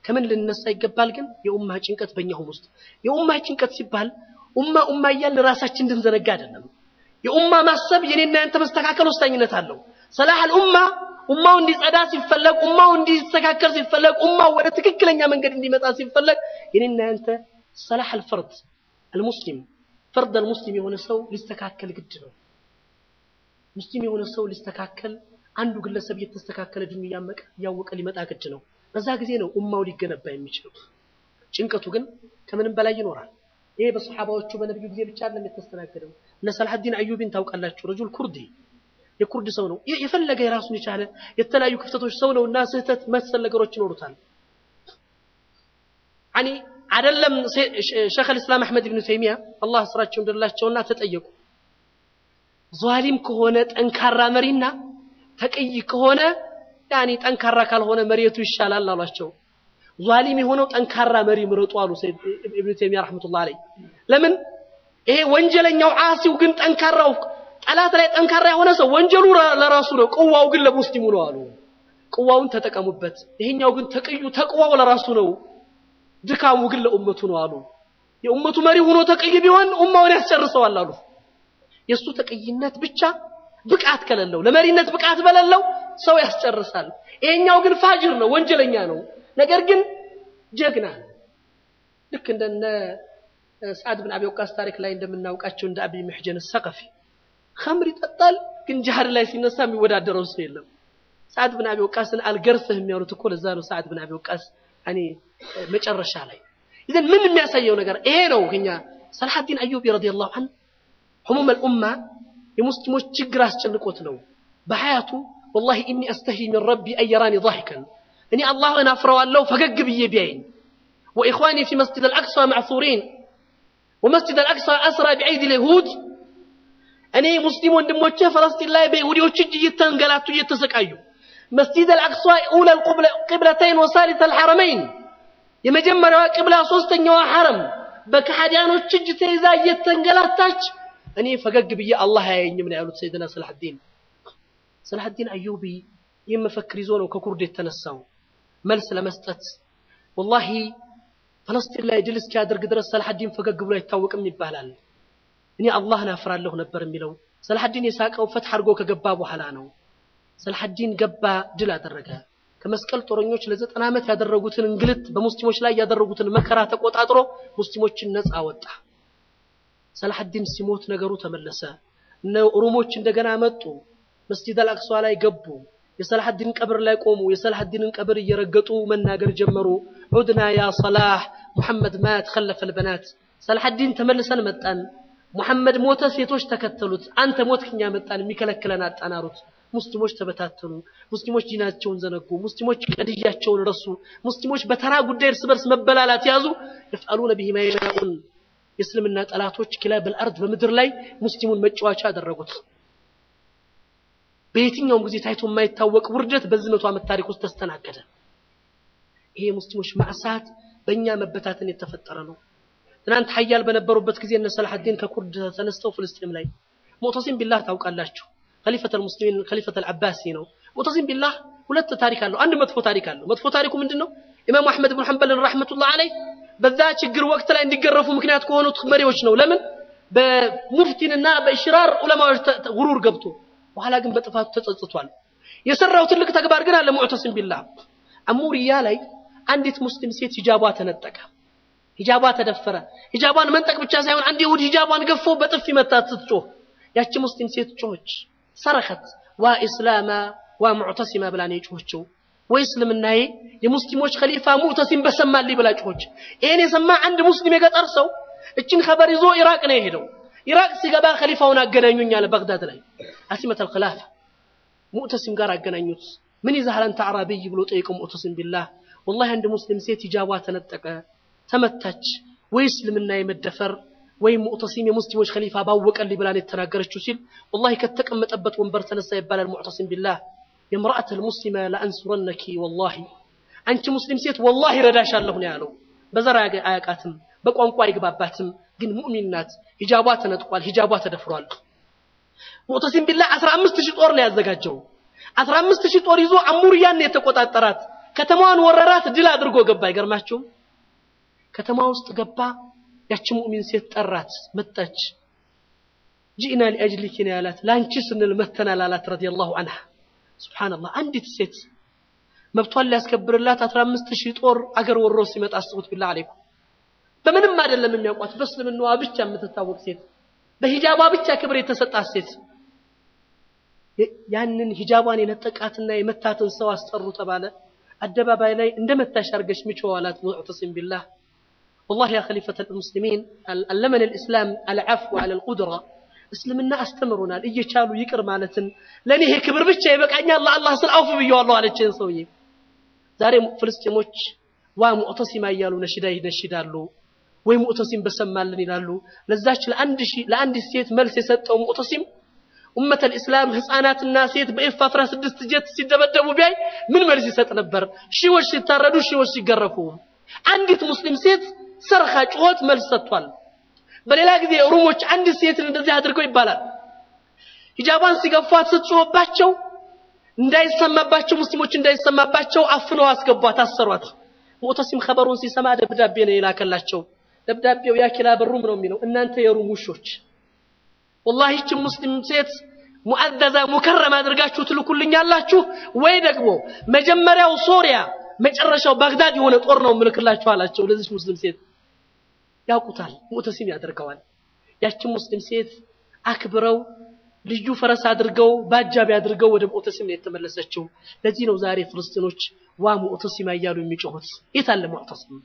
ከምን ልንነሳ ይገባል ግን የኡማ ጭንቀት በእኛሁም ውስጥ የኡማ ጭንቀት ሲባል ኡማ ኡማ እያልን ራሳችን እንድንዘነጋ አይደለም። የኡማ ማሰብ የኔና ያንተ መስተካከል ወሳኝነት አለው። ሰላህ አልኡማ ኡማው እንዲጸዳ ሲፈለግ፣ ኡማው እንዲስተካከል ሲፈለግ፣ ኡማው ወደ ትክክለኛ መንገድ እንዲመጣ ሲፈለግ የኔና ያንተ ሰላህ አልፈርድ አልሙስሊም ፈርድ አልሙስሊም የሆነ ሰው ሊስተካከል ግድ ነው። ሙስሊም የሆነ ሰው ሊስተካከል አንዱ ግለሰብ እየተስተካከለ ድኑ እያመቀ እያወቀ ሊመጣ ግድ ነው። በዛ ጊዜ ነው ኡማው ሊገነባ የሚችለው። ጭንቀቱ ግን ከምንም በላይ ይኖራል። ይሄ በሰሓባዎቹ በነቢዩ ጊዜ ብቻ አይደለም የተስተናገደው። እነ ሰላሐዲን አዩቢን ታውቃላችሁ? ረጁል ኩርዲ የኩርድ ሰው ነው። የፈለገ የራሱን የቻለ የተለያዩ ክፍተቶች ሰው ነው እና ስህተት መሰል ነገሮች ይኖሩታል። አኒ አይደለም ሸይኽ አልእስላም አሕመድ ብኑ ተይሚያ አላህ ስራቸው እንደላቸውና ተጠየቁ። ዟሊም ከሆነ ጠንካራ መሪና ተቅይ ከሆነ ያኒ ጠንካራ ካልሆነ መሬቱ ይሻላል አሏቸው። ዟሊም የሆነው ጠንካራ መሪ ምረጡ አሉ ሰይድ ኢብኑ ተይሚያ ረሕመቱላህ አለይህ። ለምን ይሄ ወንጀለኛው ዓሲው ግን ጠንካራው ጠላት ላይ ጠንካራ የሆነ ሰው ወንጀሉ ለራሱ ነው፣ ቅዋው ግን ለሙስሊሙ ነው አሉ። ቅዋውን ተጠቀሙበት። ይሄኛው ግን ተቅዩ ተቅዋው ለራሱ ነው፣ ድካሙ ግን ለኡመቱ ነው አሉ። የኡመቱ መሪ ሆኖ ተቅይ ቢሆን ኡማውን ያስጨርሰዋል አሉ። የእሱ ተቅይነት ብቻ ብቃት ከሌለው ለመሪነት ብቃት በሌለው ሰው ያስጨርሳል። ይሄኛው ግን ፋጅር ነው፣ ወንጀለኛ ነው። ነገር ግን ጀግና ነው። ልክ እንደነ ሰዓድ ብን አቢ ወቃስ ታሪክ ላይ እንደምናውቃቸው እንደ አቢ ምሕጀን ሰቀፊ ኸምር ይጠጣል፣ ግን ጅሃድ ላይ ሲነሳ የሚወዳደረው ሰው የለም። ሰዓድ ብን አቢ ወቃስን አልገርፍህም ያሉት እኮ ለዛ ነው። ሰዓድ ብን አቢ ወቃስ እኔ መጨረሻ ላይ ይዘን ምን የሚያሳየው ነገር ይሄ ነው። እኛ ሰላሐዲን አዩቢ ረዲየላሁ ዐንሁ ህሙም አልኡማ የሙስሊሞች ችግር አስጨንቆት ነው በሐያቱ ወላሂ ኢኒ አስተሂ ሚን ረቢ አየራኒ ضاحكا እኔ አላህን አፍረዋለሁ ፈገግ ብዬ ቢያይኝ ወኢኽዋኒ ፊ መስጂድ አልአቅሷ ማዕሱሪን ወመስጂድ አልአቅሷ አስራ ቢዐይዲ ልይሁድ እኔ ሙስሊም ወንድሞቼ ፈለስጢን ላይ በይሁዲዎች እጅ እየተንገላቱ እየተሰቃዩ መስጂድ አልአቅሷ ኡላ ቅብለተይን ወሳሊተ አልሐረመይን የመጀመሪያዋ ቅብላ ሶስተኛዋ ሐረም በከሃዲያኖች እጅ ተይዛ እየተንገላታች እኔ ፈገግ ብዬ አላህ አያየኝም ነው ያሉት ሰይድና ሰላሐዲን ሰላሐዲን አዩቢ ይህን መፈክር ይዞ ነው ከኩርድ የተነሳው መልስ ለመስጠት ወላሂ ፈለስጢን ላይ ድል እስኪያደርግ ድረስ ሰላሐዲን ፈገግ ብሎ አይታወቅም ይባላል እኔ አላህን አፍራለሁ ነበር የሚለው ሰላሐዲን የሳቀው ፈትሕ አድርጎ ከገባ በኋላ ነው ሰላሐዲን ገባ ድል አደረገ ከመስቀል ጦረኞች ለዘጠና ዓመት ያደረጉትን እንግልት በሙስሊሞች ላይ ያደረጉትን መከራ ተቆጣጥሮ ሙስሊሞችን ነፃ ወጣ ሰላሐዲን ሲሞት ነገሩ ተመለሰ እነ ኦሮሞች እንደገና መጡ መስጂድ አልአቅሷ ላይ ገቡ የሰላሐዲን ቀብር ላይ ቆሙ የሰላሐዲንን ቀብር እየረገጡ መናገር ጀመሩ ዑድና ያ ሰላህ ሙሐመድ ማት ኸለፈ ልበናት ሰላሐዲን ተመልሰን መጣን ሙሐመድ ሞተ ሴቶች ተከተሉት አንተ ሞት ክኛ መጣን የሚከለክለን አጣናሩት ሙስሊሞች ተበታተኑ ሙስሊሞች ዲናቸውን ዘነጉ ሙስሊሞች ቀድያቸውን ረሱ ሙስሊሞች በተራ ጉዳይ እርስ በርስ መበላላት ያዙ የፍአሉነ ቢሂ ማ የሻኡን የእስልምና ጠላቶች ኪላበል አርድ በምድር ላይ ሙስሊሙን መጫወቻ አደረጉት በየትኛውም ጊዜ ታይቶ የማይታወቅ ውርደት በዚህ መቶ ዓመት ታሪክ ውስጥ ተስተናገደ ይሄ የሙስሊሞች ማዕሳት በእኛ መበታተን የተፈጠረ ነው ትናንት ሀያል በነበሩበት ጊዜ እነ ሰላሐዲን ከኩርድ ተነስተው ፍልስጤም ላይ ሙዕተሲም ቢላህ ታውቃላችሁ خليفة المسلمين خليفة العباسي ነው ሙዕተሲም ቢላህ ሁለት ታሪክ አለው አንድ መጥፎ ታሪክ አለው መጥፎ ታሪኩ ምንድነው ኢማሙ አሕመድ ብን ሐንበልን ረሕመቱላህ አለይህ በዛ ችግር ወቅት ላይ እንዲገረፉ ምክንያት ከሆኑት መሪዎች ነው ለምን በሙፍቲንና በኢሽራር ዑለማዎች ጉሩር ገብቶ በኋላ ግን በጥፋቱ ተጸጽቷል የሰራው ትልቅ ተግባር ግን አለ ሙዕተሲም ቢላህ አሙሪያ ላይ አንዲት ሙስሊም ሴት ሂጃቧ ተነጠቀ ሂጃቧ ተደፈረ ሂጃቧን መንጠቅ ብቻ ሳይሆን አንድ ይሁድ ሂጃቧን ገፎ በጥፊ መታት ስትጮህ ያቺ ሙስሊም ሴት ጮኸች ሰረኸት ዋ ኢስላማ ዋ ሙዕተሲማ ብላ ነው የጮኸችው ወይ እስልምናዬ የሙስሊሞች ኸሊፋ ሙዕተሲም በሰማልኝ ብላ ጮኸች ይሄን የሰማ አንድ ሙስሊም የገጠር ሰው እችን ኸበር ይዞ ኢራቅ ነው የሄደው ኢራቅ ሲገባ ኸሊፋውን አገናኙኝ አለ በግዳድ ላይ አሲመት አልኸላፋ ሙዕተሲም ጋር አገናኙት ምን ይዛሃል አንተ አዕራቢይ ብሎ ጠይቀው ሙዕተሲም ቢላህ ወላሂ አንድ ሙስሊም ሴት ሂጃቧ ተነጠቀ ተመታች ወይ እስልምና የመደፈር ወይም ሙዕተሲም የሙስሊሞች ኸሊፋ ባወቀልኝ ብላ ነው የተናገረችው ሲል ወላሂ ከተቀመጠበት ወንበር ተነሳ ይባላል ሙዕተሲም ቢላህ የምርአት ልሙስሊመ ለአንሱረነኪ ወላሂ አንቺ ሙስሊም ሴት ወላሂ ረዳሻለሁ ነው ያለው በዘር አያቃትም በቋንቋ አይግባባትም ግን ሙእሚን ናት ሂጃቧ ተነጥቋል ሂጃቧ ተደፍሯል ሙዕተሲም ቢላህ 15 ሺህ ጦር ነው ያዘጋጀው 15 ሺህ ጦር ይዞ አሙርያን የተቆጣጠራት ከተማዋን ወረራት፣ ድል አድርጎ ገባ። አይገርማችሁም? ከተማ ውስጥ ገባ። ያቺ ሙእሚን ሴት ጠራት፣ መጣች። ጂእና ሊአጅሊኪ ነው ያላት፣ ለአንቺ ስንል መተናል አላት። ረዲየላሁ አንሃ ሱብሓነላህ። አንዲት ሴት መብቷን ሊያስከብርላት አስራ አምስት ሺህ ጦር አገር ወሮ ሲመጣ አስቡት። ቢላ አለይኩም በምንም አይደለም የሚያውቋት፣ በእስልምናዋ ብቻ የምትታወቅ ሴት፣ በሂጃቧ ብቻ ክብር የተሰጣት ሴት ያንን ሂጃቧን የነጠቃትና የመታትን ሰው አስጠሩ ተባለ። አደባባይ ላይ እንደ መታሽ አድርገሽ ምችው አላት። ሙዕተሲም ቢላህ ወላሂ ያ ኸሊፈተ ልሙስሊሚን አለመን ልእስላም አልዓፍው አለ ልቁድራ እስልምና አስተምሮናል እየቻሉ ይቅር ማለትን። ለእኔ ይሄ ክብር ብቻ ይበቃኛል ለአላህ ስል አውፍ ብየዋለሁ አለችን ሰውዬ። ዛሬ ፍልስጤሞች ዋ ሙዕተሲማ እያሉ ነሽዳ ይነሽዳሉ፣ ወይ ሙዕተሲም በሰማልን ይላሉ። ለዛች ለአንዲት ሴት መልስ የሰጠው ሙዕተሲም ኡመተል ኢስላም ህፃናትና ሴት በኤፍ 16 ጀት ሲደበደቡ ቢያይ ምን መልስ ይሰጥ ነበር? ሺዎች ሲታረዱ፣ ሺዎች ሲገረፉ፣ አንዲት ሙስሊም ሴት ሰርኻ ጩኸት መልስ ሰጥቷል። በሌላ ጊዜ ሩሞች አንዲት ሴትን እንደዚህ አድርገው ይባላል። ሂጃቧን ሲገፏት ስትጮህባቸው እንዳይሰማባቸው ሙስሊሞች እንዳይሰማባቸው አፍነው አስገቧት፣ አሰሯት። ሙዕተሲም ኸበሩን ሲሰማ ደብዳቤ ነው የላከላቸው። ደብዳቤው ያኪላ በሩም ነው የሚለው እናንተ የሩም ውሾች ወላሂ ይህችን ሙስሊም ሴት ሙአዘዛ ሙከረም አድርጋችሁ ትልኩልኛላችሁ ወይ ደግሞ መጀመሪያው ሶሪያ መጨረሻው ባግዳድ የሆነ ጦር ነው ምልክላችሁ አላቸው። ለዚች ሙስሊም ሴት ያውቁታል፣ ሙዕተሲም ያደርገዋል። ያችን ሙስሊም ሴት አክብረው ልዩ ፈረስ አድርገው በአጃቢ አድርገው ወደ ሙዕተሲም ነው የተመለሰችው። ለዚህ ነው ዛሬ ፍልስጤኖች ዋ ሙዕተሲማ እያሉ የሚጮሁት። የት አለ ሙዕተሲም?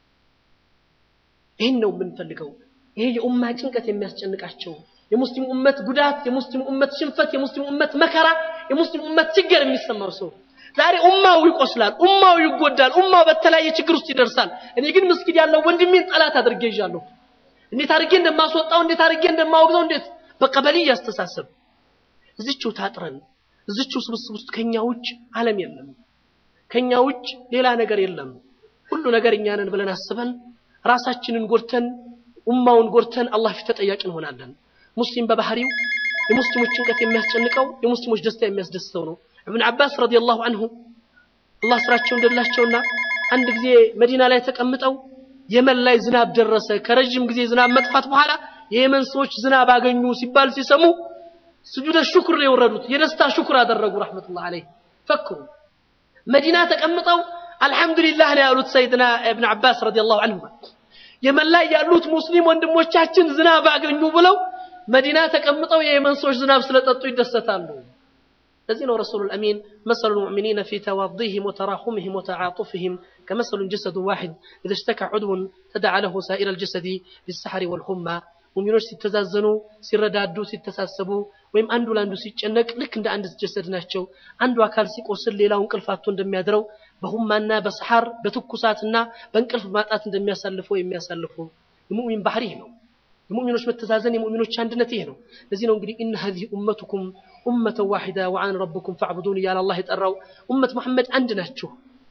ይህን ነው የምንፈልገው። ይሄ የኡማ ጭንቀት የሚያስጨንቃቸው የሙስሊም ኡመት ጉዳት፣ የሙስሊም ኡመት ሽንፈት፣ የሙስሊም ኡመት መከራ፣ የሙስሊም ኡመት ችግር የሚሰማው ሰው ዛሬ ኡማው ይቆስላል፣ ኡማው ይጎዳል፣ ኡማው በተለያየ ችግር ውስጥ ይደርሳል። እኔ ግን መስጊድ ያለው ወንድሜን ጠላት አድርጌ ይዣለሁ። እንዴት አድርጌ እንደማስወጣው፣ እንዴት አድርጌ እንደማወግዘው፣ እንዴት በቀበሌ እያስተሳሰብ እዚችው ታጥረን እዚችው ስብስብ ውስጥ ከኛ ውጭ ዓለም የለም፣ ከኛ ውጭ ሌላ ነገር የለም። ሁሉ ነገር እኛ ነን ብለን አስበን ራሳችንን ጎድተን ኡማውን ጎድተን አላህ ፊት ተጠያቂ እንሆናለን። ሙስሊም በባህሪው የሙስሊሞች ጭንቀት የሚያስጨንቀው የሙስሊሞች ደስታ የሚያስደስተው ነው። እብን አባስ ረዲየላሁ አንሁ አላህ ስራቸው እንደላቸውና አንድ ጊዜ መዲና ላይ ተቀምጠው የመን ላይ ዝናብ ደረሰ። ከረጅም ጊዜ ዝናብ መጥፋት በኋላ የየመን ሰዎች ዝናብ አገኙ ሲባል ሲሰሙ ስጁደ ሹክር ነው የወረዱት። የደስታ ሹክር አደረጉ። ረሕመቱላህ አለይህ ፈክሩ። መዲና ተቀምጠው አልሐምዱሊላህ ነው ያሉት ሰይድና እብን አባስ ረዲየላሁ አንሁ የመን ላይ ያሉት ሙስሊም ወንድሞቻችን ዝናብ አገኙ ብለው መዲና ተቀምጠው የየመን ሰዎች ዝናብ ስለጠጡ ይደሰታሉ። ለዚህ ነው ረሱሉል አሚን መሰሉ ልሙእሚኒነ ፊ ተዋዲህም ወተራሑምህም ወተዓጡፍህም ከመሰሉ ጀሰዱ ዋሒድ ኢዘ ሽተካ ዑድውን ተደዓ ለሁ ሳኢረ ልጀሰዲ ቢሰሐሪ ወልሁማ ሙሚኖች ሲተዛዘኑ፣ ሲረዳዱ፣ ሲተሳሰቡ ወይም አንዱ ለአንዱ ሲጨነቅ ልክ እንደ አንድ ጀሰድ ናቸው። አንዱ አካል ሲቆስል ሌላው እንቅልፍ አጥቶ እንደሚያድረው በሁማና በሰሐር በትኩሳትና በእንቅልፍ ማጣት እንደሚያሳልፈው የሚያሳልፉ የሙእሚን ባህሪ ይህ ነው። የሙእሚኖች መተዛዘን የሙእሚኖች አንድነት ይህ ነው። ለዚህ ነው እንግዲህ ኢነ ሀዚህ ኡመቱኩም ኡመተን ዋሒዳ ወአነ ረብኩም ፈዕቡዱን እያለ አላህ የጠራው ኡመት መሐመድ አንድ ናችሁ፣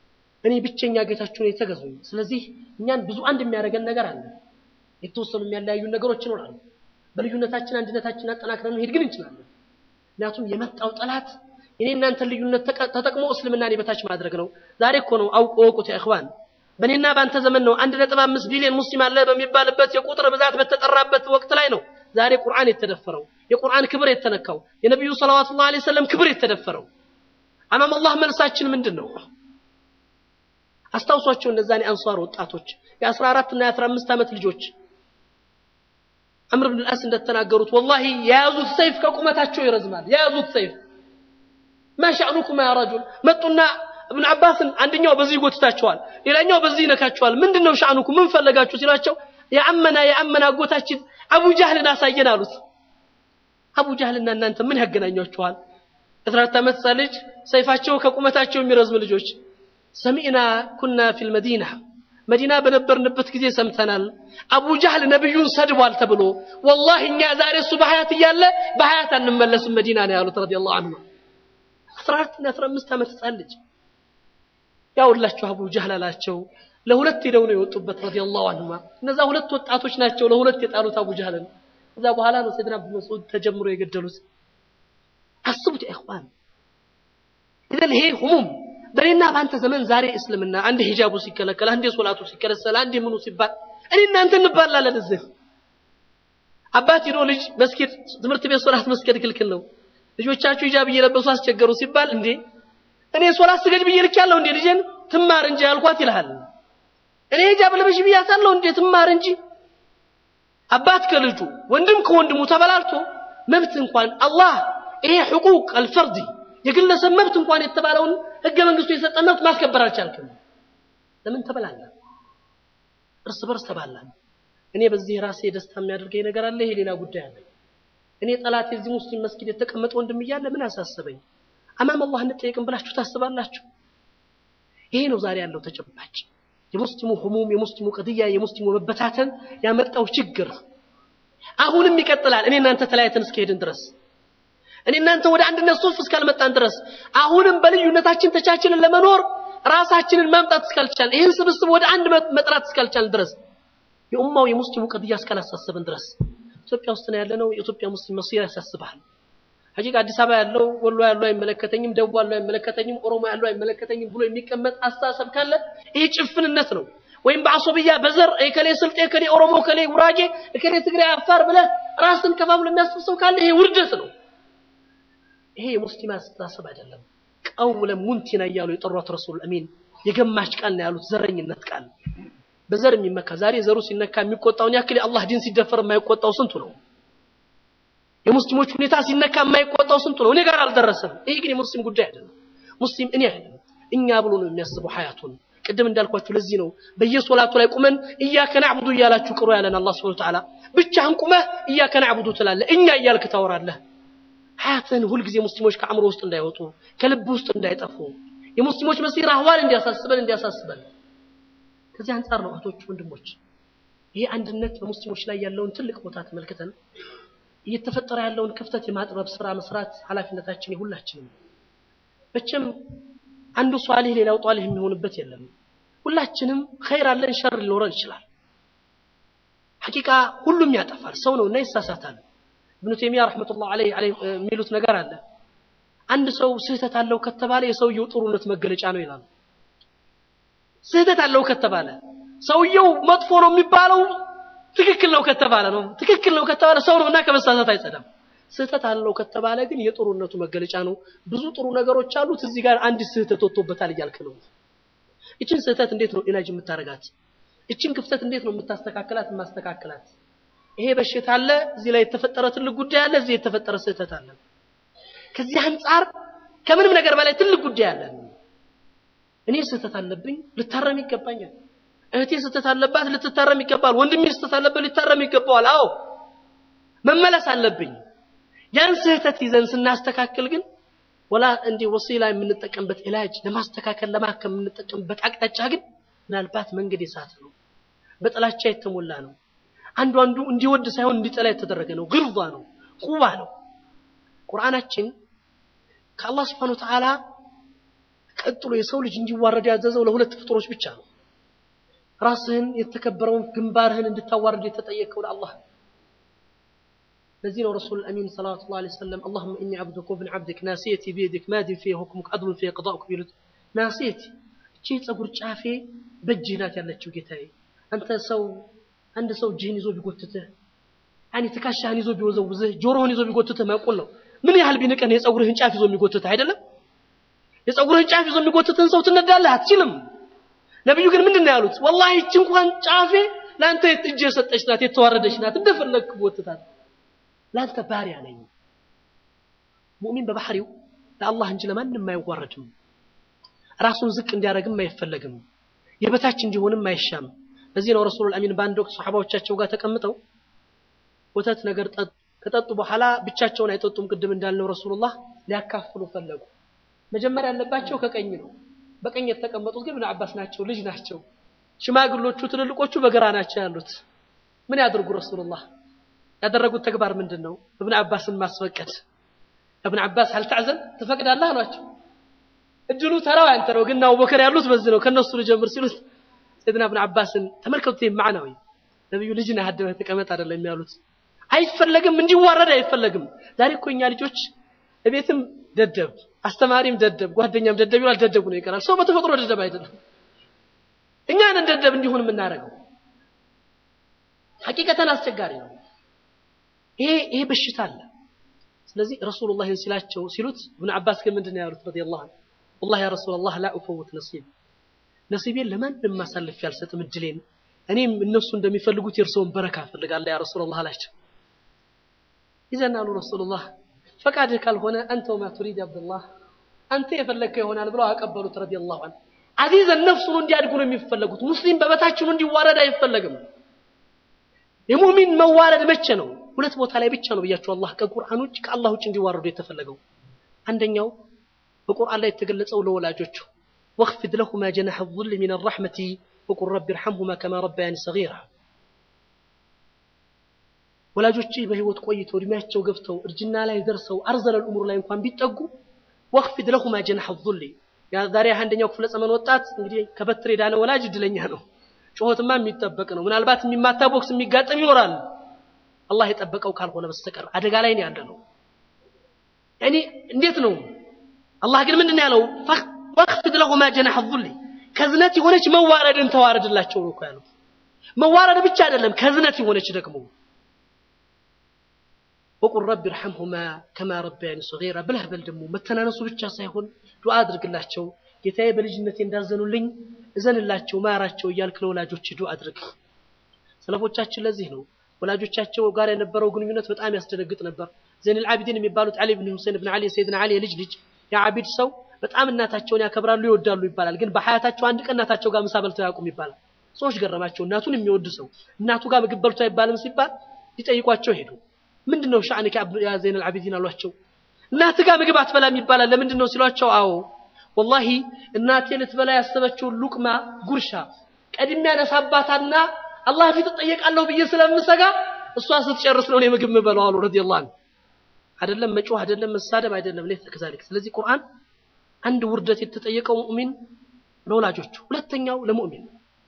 እኔ ብቸኛ ጌታችሁን የተገዙኝ። ስለዚህ እኛን ብዙ አንድ የሚያደርገን ነገር አለ። የተወሰኑ የሚያለያዩን ነገሮች ይኖራሉ። በልዩነታችን አንድነታችን አጠናክረን መሄድ ግን እንችላለን። ምክንያቱም የመጣው ጠላት የኔ እናንተን ልዩነት ተጠቅሞ እስልምናን የበታች ማድረግ ነው። ዛሬ እኮ ነው አውቆ ወቁት ኢኽዋን በእኔና በአንተ ዘመን ነው አንድ ነጥብ አምስት ቢሊዮን ሙስሊም አለ በሚባልበት የቁጥር ብዛት በተጠራበት ወቅት ላይ ነው ዛሬ ቁርአን የተደፈረው የቁርአን ክብር የተነካው የነቢዩ ሰለዋቱላሂ ዐለይሂ ወሰለም ክብር የተደፈረው አማም አላህ መልሳችን ምንድን ነው? አስታውሷቸው እነዛን የአንሷር ወጣቶች የአስራ አራት እና የአስራ አምስት ዓመት ልጆች አምር ብን አስ እንደተናገሩት ወላሂ የያዙት ሰይፍ ከቁመታቸው ይረዝማል። የያዙት ሰይፍ ማሻዕኑኩም ያ ረጁል መጡና እብን አባስን አንደኛው በዚህ ይጎትታቸዋል፣ ሌላኛው በዚህ ይነካቸዋል። ምንድን ነው ሻዕኑኩ ምን ፈለጋችሁ ሲሏቸው የአመና የአመና አጎታችን አቡ ጃህልን አሳየን አሉት። አቡ ጃህልና እናንተ ምን ያገናኟችኋል? የአስራ አራት ዓመት ሕፃን ልጅ ሰይፋቸው ከቁመታቸው የሚረዝም ልጆች ሰሚዕና ኩና ፊል መዲና መዲና በነበርንበት ጊዜ ሰምተናል። አቡ ጃህል ነብዩን ሰድቧል ተብሎ ወላሂ እኛ ዛሬ እሱ በሀያት እያለ በሀያት አንመለስም መዲና ነው ያሉት ረዲየላሁ ዐንሁ። አስራ አራት እና አስራ አምስት ዓመት ሕፃን ልጅ ያውላችሁ አቡ ጃህል አላቸው። ለሁለት ሄደው ነው የወጡበት ረዲየላሁ ዐንሁማ። እነዛ ሁለት ወጣቶች ናቸው ለሁለት የጣሉት አቡ ጃህልን። ከዛ በኋላ ነው ሰይድና አቡ መስዑድ ተጀምሮ የገደሉት። አስቡት ኢኽዋን ኢዘን ይሄ ሁሙም በእኔና በአንተ ዘመን ዛሬ እስልምና አንድ ሂጃቡ ሲከለከል፣ አንድ ሶላቱ ሲከለከል፣ አንድ ምኑ ሲባል እኔ እናንተ እንባላለን። እዚህ አባት ሄዶ ልጅ መስጊድ ትምህርት ቤት ሶላት መስገድ ክልክል ነው፣ ልጆቻችሁ ሂጃብ እየለበሱ አስቸገሩ ሲባል እንዴ እኔ ሶላት ስገድ ብዬ ልኬያለሁ እንዴ ልጄን ትማር እንጂ ያልኳት ይልሃል። እኔ ሂጃብ ለበሽ ብያታለሁ እንዴ ትማር እንጂ አባት ከልጁ ወንድም ከወንድሙ ተበላልቶ መብት እንኳን አላህ ይሄ ሕቁቅ አልፈርድ የግለሰብ መብት እንኳን የተባለውን ህገ መንግስቱ የሰጠን መብት ማስከበር አልቻልክም። ለምን ተበላላ? እርስ በርስ ተባላን። እኔ በዚህ ራሴ ደስታ የሚያደርገኝ ነገር አለ። ይሄ ሌላ ጉዳይ አለ። እኔ ጠላት የዚህ ሙስሊም መስጊድ የተቀመጠ ወንድም እያለ ምን አሳሰበኝ? አማም አላህ እንጠየቅም ብላችሁ ታስባላችሁ? ይሄ ነው ዛሬ ያለው ተጨባጭ የሙስሊሙ ህሙም፣ የሙስሊሙ ቅድያ፣ የሙስሊሙ መበታተን ያመጣው ችግር አሁንም ይቀጥላል። እኔ እናንተ ተለያይተን እስከሄድን ድረስ እኔ እናንተ ወደ አንድነት ሶፍ እስካልመጣን ድረስ አሁንም በልዩነታችን ተቻችልን ለመኖር ራሳችንን ማምጣት እስካልቻልን ይህን ስብስብ ወደ አንድ መጥራት እስካልቻልን ድረስ የኡማው የሙስሊሙ ቅድያ እስካላሳሰብን ድረስ ኢትዮጵያ ውስጥ ነው ያለነው። የኢትዮጵያ ሙስሊም መሲር ያሳስብሃል። ሐቂቃ አዲስ አበባ ያለው ወሎ ያለው አይመለከተኝም፣ ደቡብ ያለው አይመለከተኝም፣ ኦሮሞ ያለው አይመለከተኝም ብሎ የሚቀመጥ አስተሳሰብ ካለ ይሄ ጭፍንነት ነው። ወይም በአሶብያ በዘር እከሌ ስልጤ፣ እከሌ ኦሮሞ፣ እከሌ ጉራጌ፣ እከሌ ትግራይ፣ አፋር ብለህ ራስን ከፋፍሎ የሚያስብ ሰው ካለ ይሄ ውርደት ነው። ይሄ የሙስሊም አስተሳሰብ አይደለም። ቀውለ ሙንቲና እያሉ የጠሯት ረሱል አሚን የገማች ቃል ነው ያሉት፣ ዘረኝነት ቃል በዘር የሚመካ ዛሬ ዘሩ ሲነካ የሚቆጣውን ያክል የአላህ ዲን ሲደፈር የማይቆጣው ስንቱ ነው? የሙስሊሞች ሁኔታ ሲነካ የማይቆጣው ስንቱ ነው? እኔ ጋር አልደረሰም። ይሄ ግን የሙስሊም ጉዳይ አይደለም። ሙስሊም እኔ አይደለም እኛ ብሎ ነው የሚያስበው ሀያቱን። ቅድም እንዳልኳችሁ ለዚህ ነው በየሶላቱ ላይ ቁመን እያከ ናዕቡዱ እያላችሁ ቅሩ ያለን አላህ ሱብሓነሁ ወተዓላ። ብቻህን ቁመህ እያከ ናዕቡዱ ትላለህ፣ እኛ እያልክ ታወራለህ። ሀያትን ሁልጊዜ ሙስሊሞች ከአእምሮ ውስጥ እንዳይወጡ ከልብ ውስጥ እንዳይጠፉ የሙስሊሞች መሲር አህዋል እንዲያሳስበን እንዲያሳስበን ከዚህ አንጻር ነው እህቶች፣ ወንድሞች ይሄ አንድነት በሙስሊሞች ላይ ያለውን ትልቅ ቦታ ተመልክተን እየተፈጠረ ያለውን ክፍተት የማጥበብ ስራ መስራት ኃላፊነታችን የሁላችንም። መቼም አንዱ ሷሊህ ሌላው ጧሊህ የሚሆንበት የለም። ሁላችንም ኸይር አለን፣ ሸር ሊኖረን ይችላል። ሐቂቃ ሁሉም ያጠፋል፣ ሰው ነውና ይሳሳታል። ኢብኑ ተይሚያ ረሕመቱላህ ዐለይሂ የሚሉት ነገር አለ። አንድ ሰው ስህተት አለው ከተባለ የሰውየው ጥሩነት መገለጫ ነው ይላሉ። ስህተት አለው ከተባለ ሰውየው መጥፎ ነው የሚባለው ትክክል ነው ከተባለ ነው። ትክክል ነው ከተባለ ሰው ነውና ከመሳሳት አይጸዳም። ስህተት አለው ከተባለ ግን የጥሩነቱ መገለጫ ነው። ብዙ ጥሩ ነገሮች አሉት። እዚህ ጋር አንድ ስህተት ወጥቶበታል እያልክ ነው። ይችን ስህተት እንዴት ነው ኢላጅ የምታረጋት? ይችን ክፍተት እንዴት ነው የምታስተካክላት? የማስተካክላት ይሄ በሽታ አለ፣ እዚህ ላይ የተፈጠረ ትልቅ ጉዳይ አለ፣ እዚህ የተፈጠረ ስህተት አለ። ከዚህ አንጻር ከምንም ነገር በላይ ትልቅ ጉዳይ አለ። እኔ ስህተት አለብኝ፣ ልታረም ይገባኛል። እህቴ ስህተት አለባት፣ ልትታረም ይገባል። ወንድሜ ስህተት አለበት፣ ሊታረም ይገባዋል። አዎ መመለስ አለብኝ። ያን ስህተት ይዘን ስናስተካክል ግን ወላ እንዲህ ወሲላ የምንጠቀምበት ኢላጅ ለማስተካከል ለማከም የምንጠቀምበት አቅጣጫ ግን ምናልባት መንገድ የሳተ ነው፣ በጥላቻ የተሞላ ነው። አንዱ አንዱ እንዲወድ ሳይሆን እንዲጠላ የተደረገ ነው። ግርባ ነው፣ ቁባ ነው። ቁርአናችን ከአላህ ስብሐነሁ ወተዓላ ቀጥሎ የሰው ልጅ እንዲዋረድ ያዘዘው ለሁለት ፍጡሮች ብቻ ነው። ራስህን የተከበረውን ግንባርህን እንድታዋርድ የተጠየቀው ለአላህ ለዚህ ነው ረሱል አሚን ሰለላሁ ዐለይሂ ወሰለም አላሁመ ኢኒ ዐብዱከ ወብኑ ዐብዲክ ናሲየቲ ቢየዲክ ማዲን ፊ ሁክሙክ ዐድሉን ፊ ቀዳኡክ ቢሉት ናሲየቲ እቺ ፀጉር ጫፌ በእጅህ ናት ያለችው ጌታዬ። አንተ ሰው አንድ ሰው እጅህን ይዞ ቢጎትትህ ያኔ ትከሻህን ይዞ ቢወዘውዝህ ጆሮህን ይዞ ቢጎትትህ ማቆል ነው። ምን ያህል ቢንቅህ የፀጉርህን ጫፍ ይዞ የሚጎትትህ አይደለም? የፀጉርህን ጫፍ ይዞ የሚጎትትህን ሰው ትነዳለህ? አትችልም። ነቢዩ ግን ምንድን ነው ያሉት? ወላሂ እቺ እንኳን ጫፌ ለአንተ እጅ የሰጠች ናት፣ የተዋረደች ናት። እንደፈለግክ ጎትታት ለአንተ ባሪያ ነኝ። ሙእሚን በባህሪው ለአላህ እንጂ ለማንም አይዋረድም። ራሱን ዝቅ እንዲያደርግም አይፈለግም። የበታች እንዲሆንም አይሻም። ለዚህ ነው ረሱሉል አሚን በአንድ ወቅት ሰሓባዎቻቸው ጋር ተቀምጠው ወተት ነገር ከጠጡ በኋላ ብቻቸውን አይጠጡም። ቅድም እንዳልነው ረሱሉላህ ሊያካፍሉ ፈለጉ። መጀመሪያ ያለባቸው ከቀኝ ነው። በቀኝ የተቀመጡት ግን ኢብኑ አባስ ናቸው፣ ልጅ ናቸው። ሽማግሎቹ ትልልቆቹ በግራ ናቸው ያሉት። ምን ያድርጉ ረሱሉላህ ያደረጉት ተግባር ምንድን ነው? እብን አባስን ማስፈቀድ። እብን አባስ አልታዕዘን ትፈቅዳለህ አሏቸው። እድሉ ተራው ያንተ ነው፣ ግን አቡበከር ያሉት በዚህ ነው። ከነሱ ልጀምር ሲሉት ሰይድና እብን አባስን ተመልከቱት። ማዕናዊ ነብዩ ልጅ ነህ አደበህ ተቀመጥ አይደለም ያሉት። አይፈለግም፣ እንዲዋረድ አይፈለግም። ዛሬ እኮ እኛ ልጆች እቤትም ደደብ አስተማሪም ደደብ፣ ጓደኛም ደደብ ይላል። ደደቡ ነው ይቀራል። ሰው በተፈጥሮ ደደብ አይደለም። እኛን ደደብ እንዲሆን የምናደርገው ሐቂቀተን አስቸጋሪ ነው። ይሄ ይሄ በሽታ አለ። ስለዚህ ረሱሉላህ ሲላቸው ሲሉት ኢብኑ አባስ ግን ምንድን ነው ያሉት? ረዲየላሁ ዐንሁ ወላሂ ያ ረሱለላህ ላ ኡፈውት ነሲብ ነሲቤን ለማንም አሳልፌ አልሰጥም እድሌን እኔም እነሱ እንደሚፈልጉት የእርስዎን በረካ እፈልጋለሁ ያ ረሱለላህ አላቸው። ይዘን አሉ ረሱሉላህ ፈቃድህ ካልሆነ አንተ ወማ ቱሪድ አብዱላህ አንተ የፈለግከው ይሆናል ብለው አቀበሉት። ረዲየላሁ ዐንሁ አዚዘን ነፍሱን እንዲያድጉ ነው የሚፈለጉት። ሙስሊም በበታችኑ እንዲዋረድ አይፈለግም። የሙእሚን መዋረድ መቼ ነው? ሁለት ቦታ ላይ ብቻ ነው ብያቸው አላህ ከቁርአን ውጭ ከአላህ ውጭ እንዲዋረዱ የተፈለገው። አንደኛው በቁርአን ላይ የተገለጸው ለወላጆቹ ወኽፊድ ለሁማ ጀናሐ ዙል ሚን ረሕመቲ ወቁል ረቢ ርሐምሁማ ከማ ረባያኒ ሰጊራ ወላጆች በህይወት ቆይተው እድሜያቸው ገብተው እርጅና ላይ ደርሰው አርዘለል ኡሙር ላይ እንኳን ቢጠጉ ወኽፊድ ለሁማ ጀናሐ ዙል ዛሬ አንደኛው ክፍለ ዘመን ወጣት እንግዲህ ከበትር የዳነ ወላጅ እድለኛ ነው። ጩኸትማ የሚጠበቅ ነው። ምናልባት የሚማታ ቦክስ የሚጋጠም ይኖራል። አላህ የጠበቀው ካልሆነ በስተቀር አደጋ ላይ ነው ያለ ነው። ያኒ እንዴት ነው? አላህ ግን ምንድን ነው ያለው? ወኽፊድ ለሁማ ጀናሐ ዙል ከዝነት የሆነች መዋረድን ተዋረድላቸው ነው እኮ ያለው። መዋረድ ብቻ አይደለም ከዝነት የሆነች ደግሞ ወቁል ረቢ ርሐምሁማ ከማ ረባያኒ ሰጊራ ብለህ በል ደግሞ መተናነሱ ብቻ ሳይሆን ዱዓ አድርግላቸው ጌታዬ በልጅነቴ እንዳዘኑልኝ እዘንላቸው ማራቸው እያልክ ለወላጆች ዱዓ አድርግ። ሰለፎቻችን ለዚህ ነው ወላጆቻቸው ጋር የነበረው ግንኙነት በጣም ያስደነግጥ ነበር። ዘይኑል ዓቢዲን የሚባሉት ዓሊ ብን ሁሴን ብን ዓሊ የሰይድና ዓሊ የልጅ ልጅ የዓቢድ ሰው በጣም እናታቸውን ያከብራሉ ይወዳሉ ይባላል። ግን በሐያታቸው አንድ ቀን እናታቸው ጋር ምሳ በልተው ያውቁም ይባላል። ሰዎች ገረማቸው። እናቱን የሚወድ ሰው እናቱ ጋር ምግብ በልቶ አይባልም ሲባል ሊጠይቋቸው ሄዱ። ምንድን ነው ሻዕንከ ያ ዘይኑል ዓቢዲን አሏቸው። እናትህ ጋር ምግብ አትበላም ይባላል ለምንድን ነው ሲሏቸው፣ አዎ ወላሂ እናቴ ልትበላ ያሰበችውን ሉቅማ ጉርሻ ቀድሜ ያነሳባታና አላህ ፊት እጠየቃለሁ ብዬ ስለምሰጋ እሷ ስትጨርስ ነው እኔ ምግብ የምበላው አሉ ረዲየላሁ ዐንሁ። አይደለም መጮህ፣ አይደለም መሳደብ፣ አይደለም ሌት ከዛሊክ። ስለዚህ ቁርአን አንድ ውርደት የተጠየቀው ሙእሚን ለወላጆቹ፣ ሁለተኛው ለሙእሚን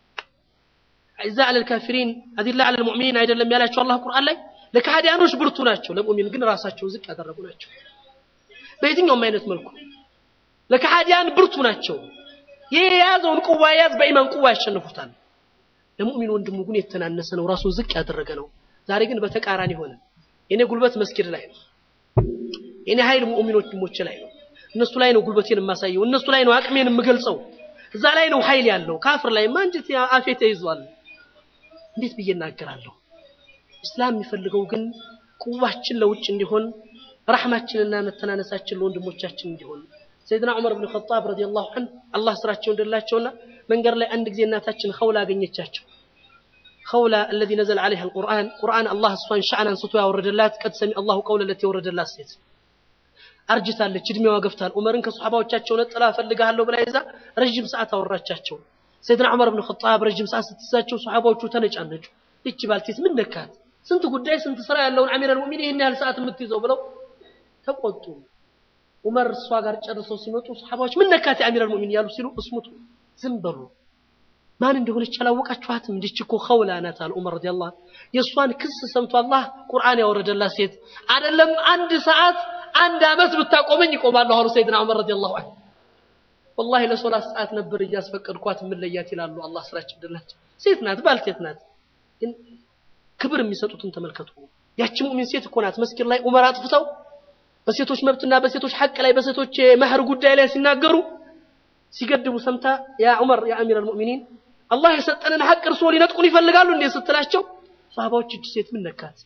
ኢዛ አለል ካፊሪን አዚላ አለል ሙእሚኒን አይደለም ያላቸው አላህ ቁርአን ላይ ለካህዲያኖች ብርቱ ናቸው፣ ለሙእሚን ግን ራሳቸው ዝቅ ያደረጉ ናቸው። በየትኛውም አይነት መልኩ ለካህዲያን ብርቱ ናቸው። ይህ የያዘውን ቁዋ የያዝ በኢማን ቁዋ ያሸንፉታል። ለሙእሚን ወንድሙ ግን የተናነሰ ነው፣ ራሱን ዝቅ ያደረገ ነው። ዛሬ ግን በተቃራኒ ሆነ። የኔ ጉልበት መስጊድ ላይ ነው። የኔ ኃይል ሙእሚን ወንድሞቼ ላይ ነው። እነሱ ላይ ነው ጉልበቴን የማሳየው፣ እነሱ ላይ ነው አቅሜን የምገልጸው፣ እዛ ላይ ነው ኃይል ያለው። ካፍር ላይ ማንጀት አፌ ተይዟል። እንዴት ብዬ እናገራለሁ? እስላም የሚፈልገው ግን ቁዋችን ለውጭ እንዲሆን፣ ረሕማችንና መተናነሳችን ለወንድሞቻችን እንዲሆን ሰይድና ዑመር ብን ኸጣብ ረዲየላሁ ዐንሁ አላህ ስራቸው እንደላቸውና መንገድ ላይ አንድ ጊዜ እናታችን ኸውላ አገኘቻቸው። ኸውላ አለዚ ነዘለ ዐለይሃ አልቁርአን ቁርአን አላህ እሷን ሻዕን አንስቶ ያወረደላት ቀድ ሰሚ አላሁ ቀውለ ለቲ የወረደላት ሴት አርጅታለች፣ እድሜዋ ገፍታል። ዑመርን ከሶሐባዎቻቸው ነጥላ እፈልግሃለሁ ብላ ይዛ ረዥም ሰዓት አወራቻቸው። ሰይድና ዑመር ብን ኸጣብ ረዥም ሰዓት ስትይዛቸው ሶሐባዎቹ ተነጫነጩ። ይቺ ባልቴት ምን ነካት? ስንት ጉዳይ ስንት ስራ ያለውን አሚረል ሙእሚኒን ይህን ያህል ሰዓት የምትይዘው ብለው ተቆጡ። ዑመር እሷ ጋር ጨርሰው ሲመጡ ሰሓባዎች ምን ነካት የአሚረል ሙእሚን ያሉ ሲሉ እስሙቱ ዝም በሉ ማን እንደሆነች አላወቃችኋትም? እንዲች እኮ ኸውላ ናት አለ ዑመር ረዲየላሁ ዐንሁ። የእሷን ክስ ሰምቶ አላህ ቁርአን ያወረደላት ሴት አይደለም አንድ ሰዓት አንድ ዓመት ብታቆመኝ ይቆማለሁ አሉ ሰይድና ዑመር ረዲየላሁ ዐንሁ። ወላሂ ለሶላት ሰዓት ነበር እያስፈቀድኳት የምለያት ይላሉ። አላህ ስራቸው ደላቸው። ሴት ናት፣ ባልቴት ናት። ግን ክብር የሚሰጡትን ተመልከቱ። ያቺ ሙእሚን ሴት እኮ ናት መስጊድ ላይ ዑመር አጥፍተው በሴቶች መብትና በሴቶች ሐቅ ላይ በሴቶች መህር ጉዳይ ላይ ሲናገሩ ሲገድቡ ሰምታ ያ ዑመር ያ አሚረል ሙእሚኒን አላህ የሰጠንን ሐቅ እርስዎ ሊነጥቁን ይፈልጋሉ እንዴ ስትላቸው ሰሃባዎች እጅ ሴት ምን ነካት?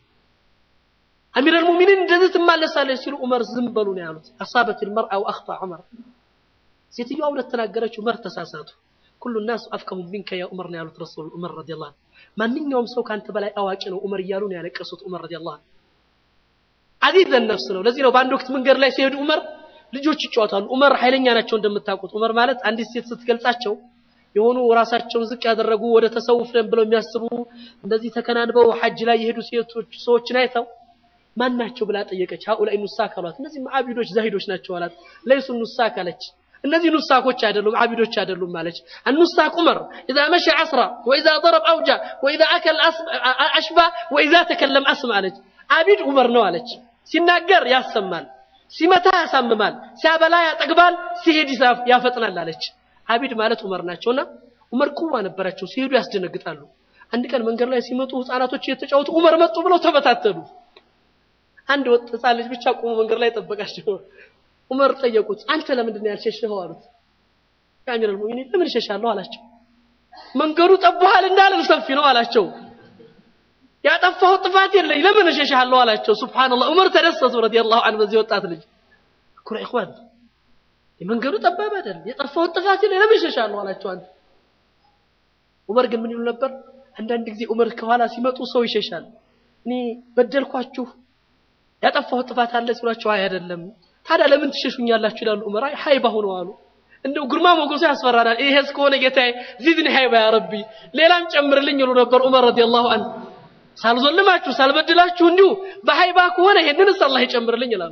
አሚረል ሙእሚኒን እንደዚህ ትማለሳለች ሲሉ ዑመር ዝም በሉ ነው ያሉት። አሳበት ልመርአ ወአኽጣ ዑመር ሴትዮዋ እውነት ተናገረች፣ ዑመር ተሳሳቱ። ኩሉ ናስ አፍቀሁ ሚንከ ያ ዑመር ነው ያሉት ረሱል ዑመር ረዲየላሁ ዐንሁ። ማንኛውም ሰው ከአንተ በላይ አዋቂ ነው ዑመር እያሉ ነው ያለቀሱት ዑመር ረዲየላሁ ዐንሁ። አዚዘን ነፍስ ነው። ለዚህ ነው በአንድ ወቅት መንገድ ላይ ሲሄዱ ዑመር ልጆች ይጫወታሉ። ዑመር ኃይለኛ ናቸው እንደምታውቁት። ዑመር ማለት አንዲት ሴት ስትገልጻቸው የሆኑ ራሳቸውን ዝቅ ያደረጉ ወደ ተሰውፍ ነን ብለው የሚያስቡ እንደዚህ ተከናንበው ሐጅ ላይ የሄዱ ሴቶች ሰዎችን አይተው ማን ናቸው ብላ ጠየቀች። ሀኡላይ ኑሳክ አሏት። እነዚህ አቢዶች ዛሂዶች ናቸው አላት። ለይሱ ኑሳክ አለች። እነዚህ ኑሳኮች አይደሉም አቢዶች አይደሉም ማለች። አኑሳክ ዑመር ኢዛ መሸ ዐስራ ወኢዛ ضرب አውጃ ወኢዛ አከል አሽባ ወኢዛ ተከለም አስማ አለች። አቢድ ዑመር ነው አለች። ሲናገር ያሰማል፣ ሲመታ ያሳምማል፣ ሲያበላ ያጠግባል፣ ሲሄድ ይሳፍ- ያፈጥናል አለች። አቢድ ማለት ዑመር ናቸውና ዑመር ቁዋ ነበራቸው። ሲሄዱ ያስደነግጣሉ። አንድ ቀን መንገድ ላይ ሲመጡ ህፃናቶች እየተጫወቱ ዑመር መጡ ብለው ተበታተሉ። አንድ ወጥ ህፃን ልጅ ብቻ ቆሞ መንገድ ላይ ጠበቃቸው። ዑመር ጠየቁት፣ አንተ ለምንድን ነው ያልሸሸኸው አሉት። የአሚረል ሙእሚኒን ለምን እሸሻለሁ አላቸው። መንገዱ ጠቦሃል እንዳለን ሰፊ ነው አላቸው። ያጠፋው ጥፋት የለኝ ለምን እሸሻለሁ አላቸው። ሱብሃንአላህ ዑመር ተደሰቱ ረዲየላሁ ዐንሁ በዚህ ወጣት ልጅ ኩራ ኢኽዋን የመንገዱ ጠባብ አይደል የጠፋው ጥፋት የለኝ ለምን እሸሻለሁ አላቸው። አንተ ዑመር ግን ምን ይሉ ነበር? አንዳንድ ጊዜ ዑመር ከኋላ ሲመጡ ሰው ይሸሻል። እኔ በደልኳችሁ ያጠፋው ጥፋት አለ ሲሏቸው አይ አይደለም ታዲያ ለምን ትሸሹኛላችሁ ይላሉ ዑመር አይ ሀይባ ሆነው አሉ እንደው ግርማ ሞገሱ ያስፈራናል ይሄ እስከሆነ ጌታዬ ዚድኒ ሀይባ ያ ረቢ ሌላም ጨምርልኝ ይሉ ነበር ዑመር ረዲየላሁ ዐንሁ ሳልዞልማችሁ ሳልበድላችሁ እንዲሁ በሀይባ ከሆነ ይሄንንስ አላህ ይጨምርልኝ ይላሉ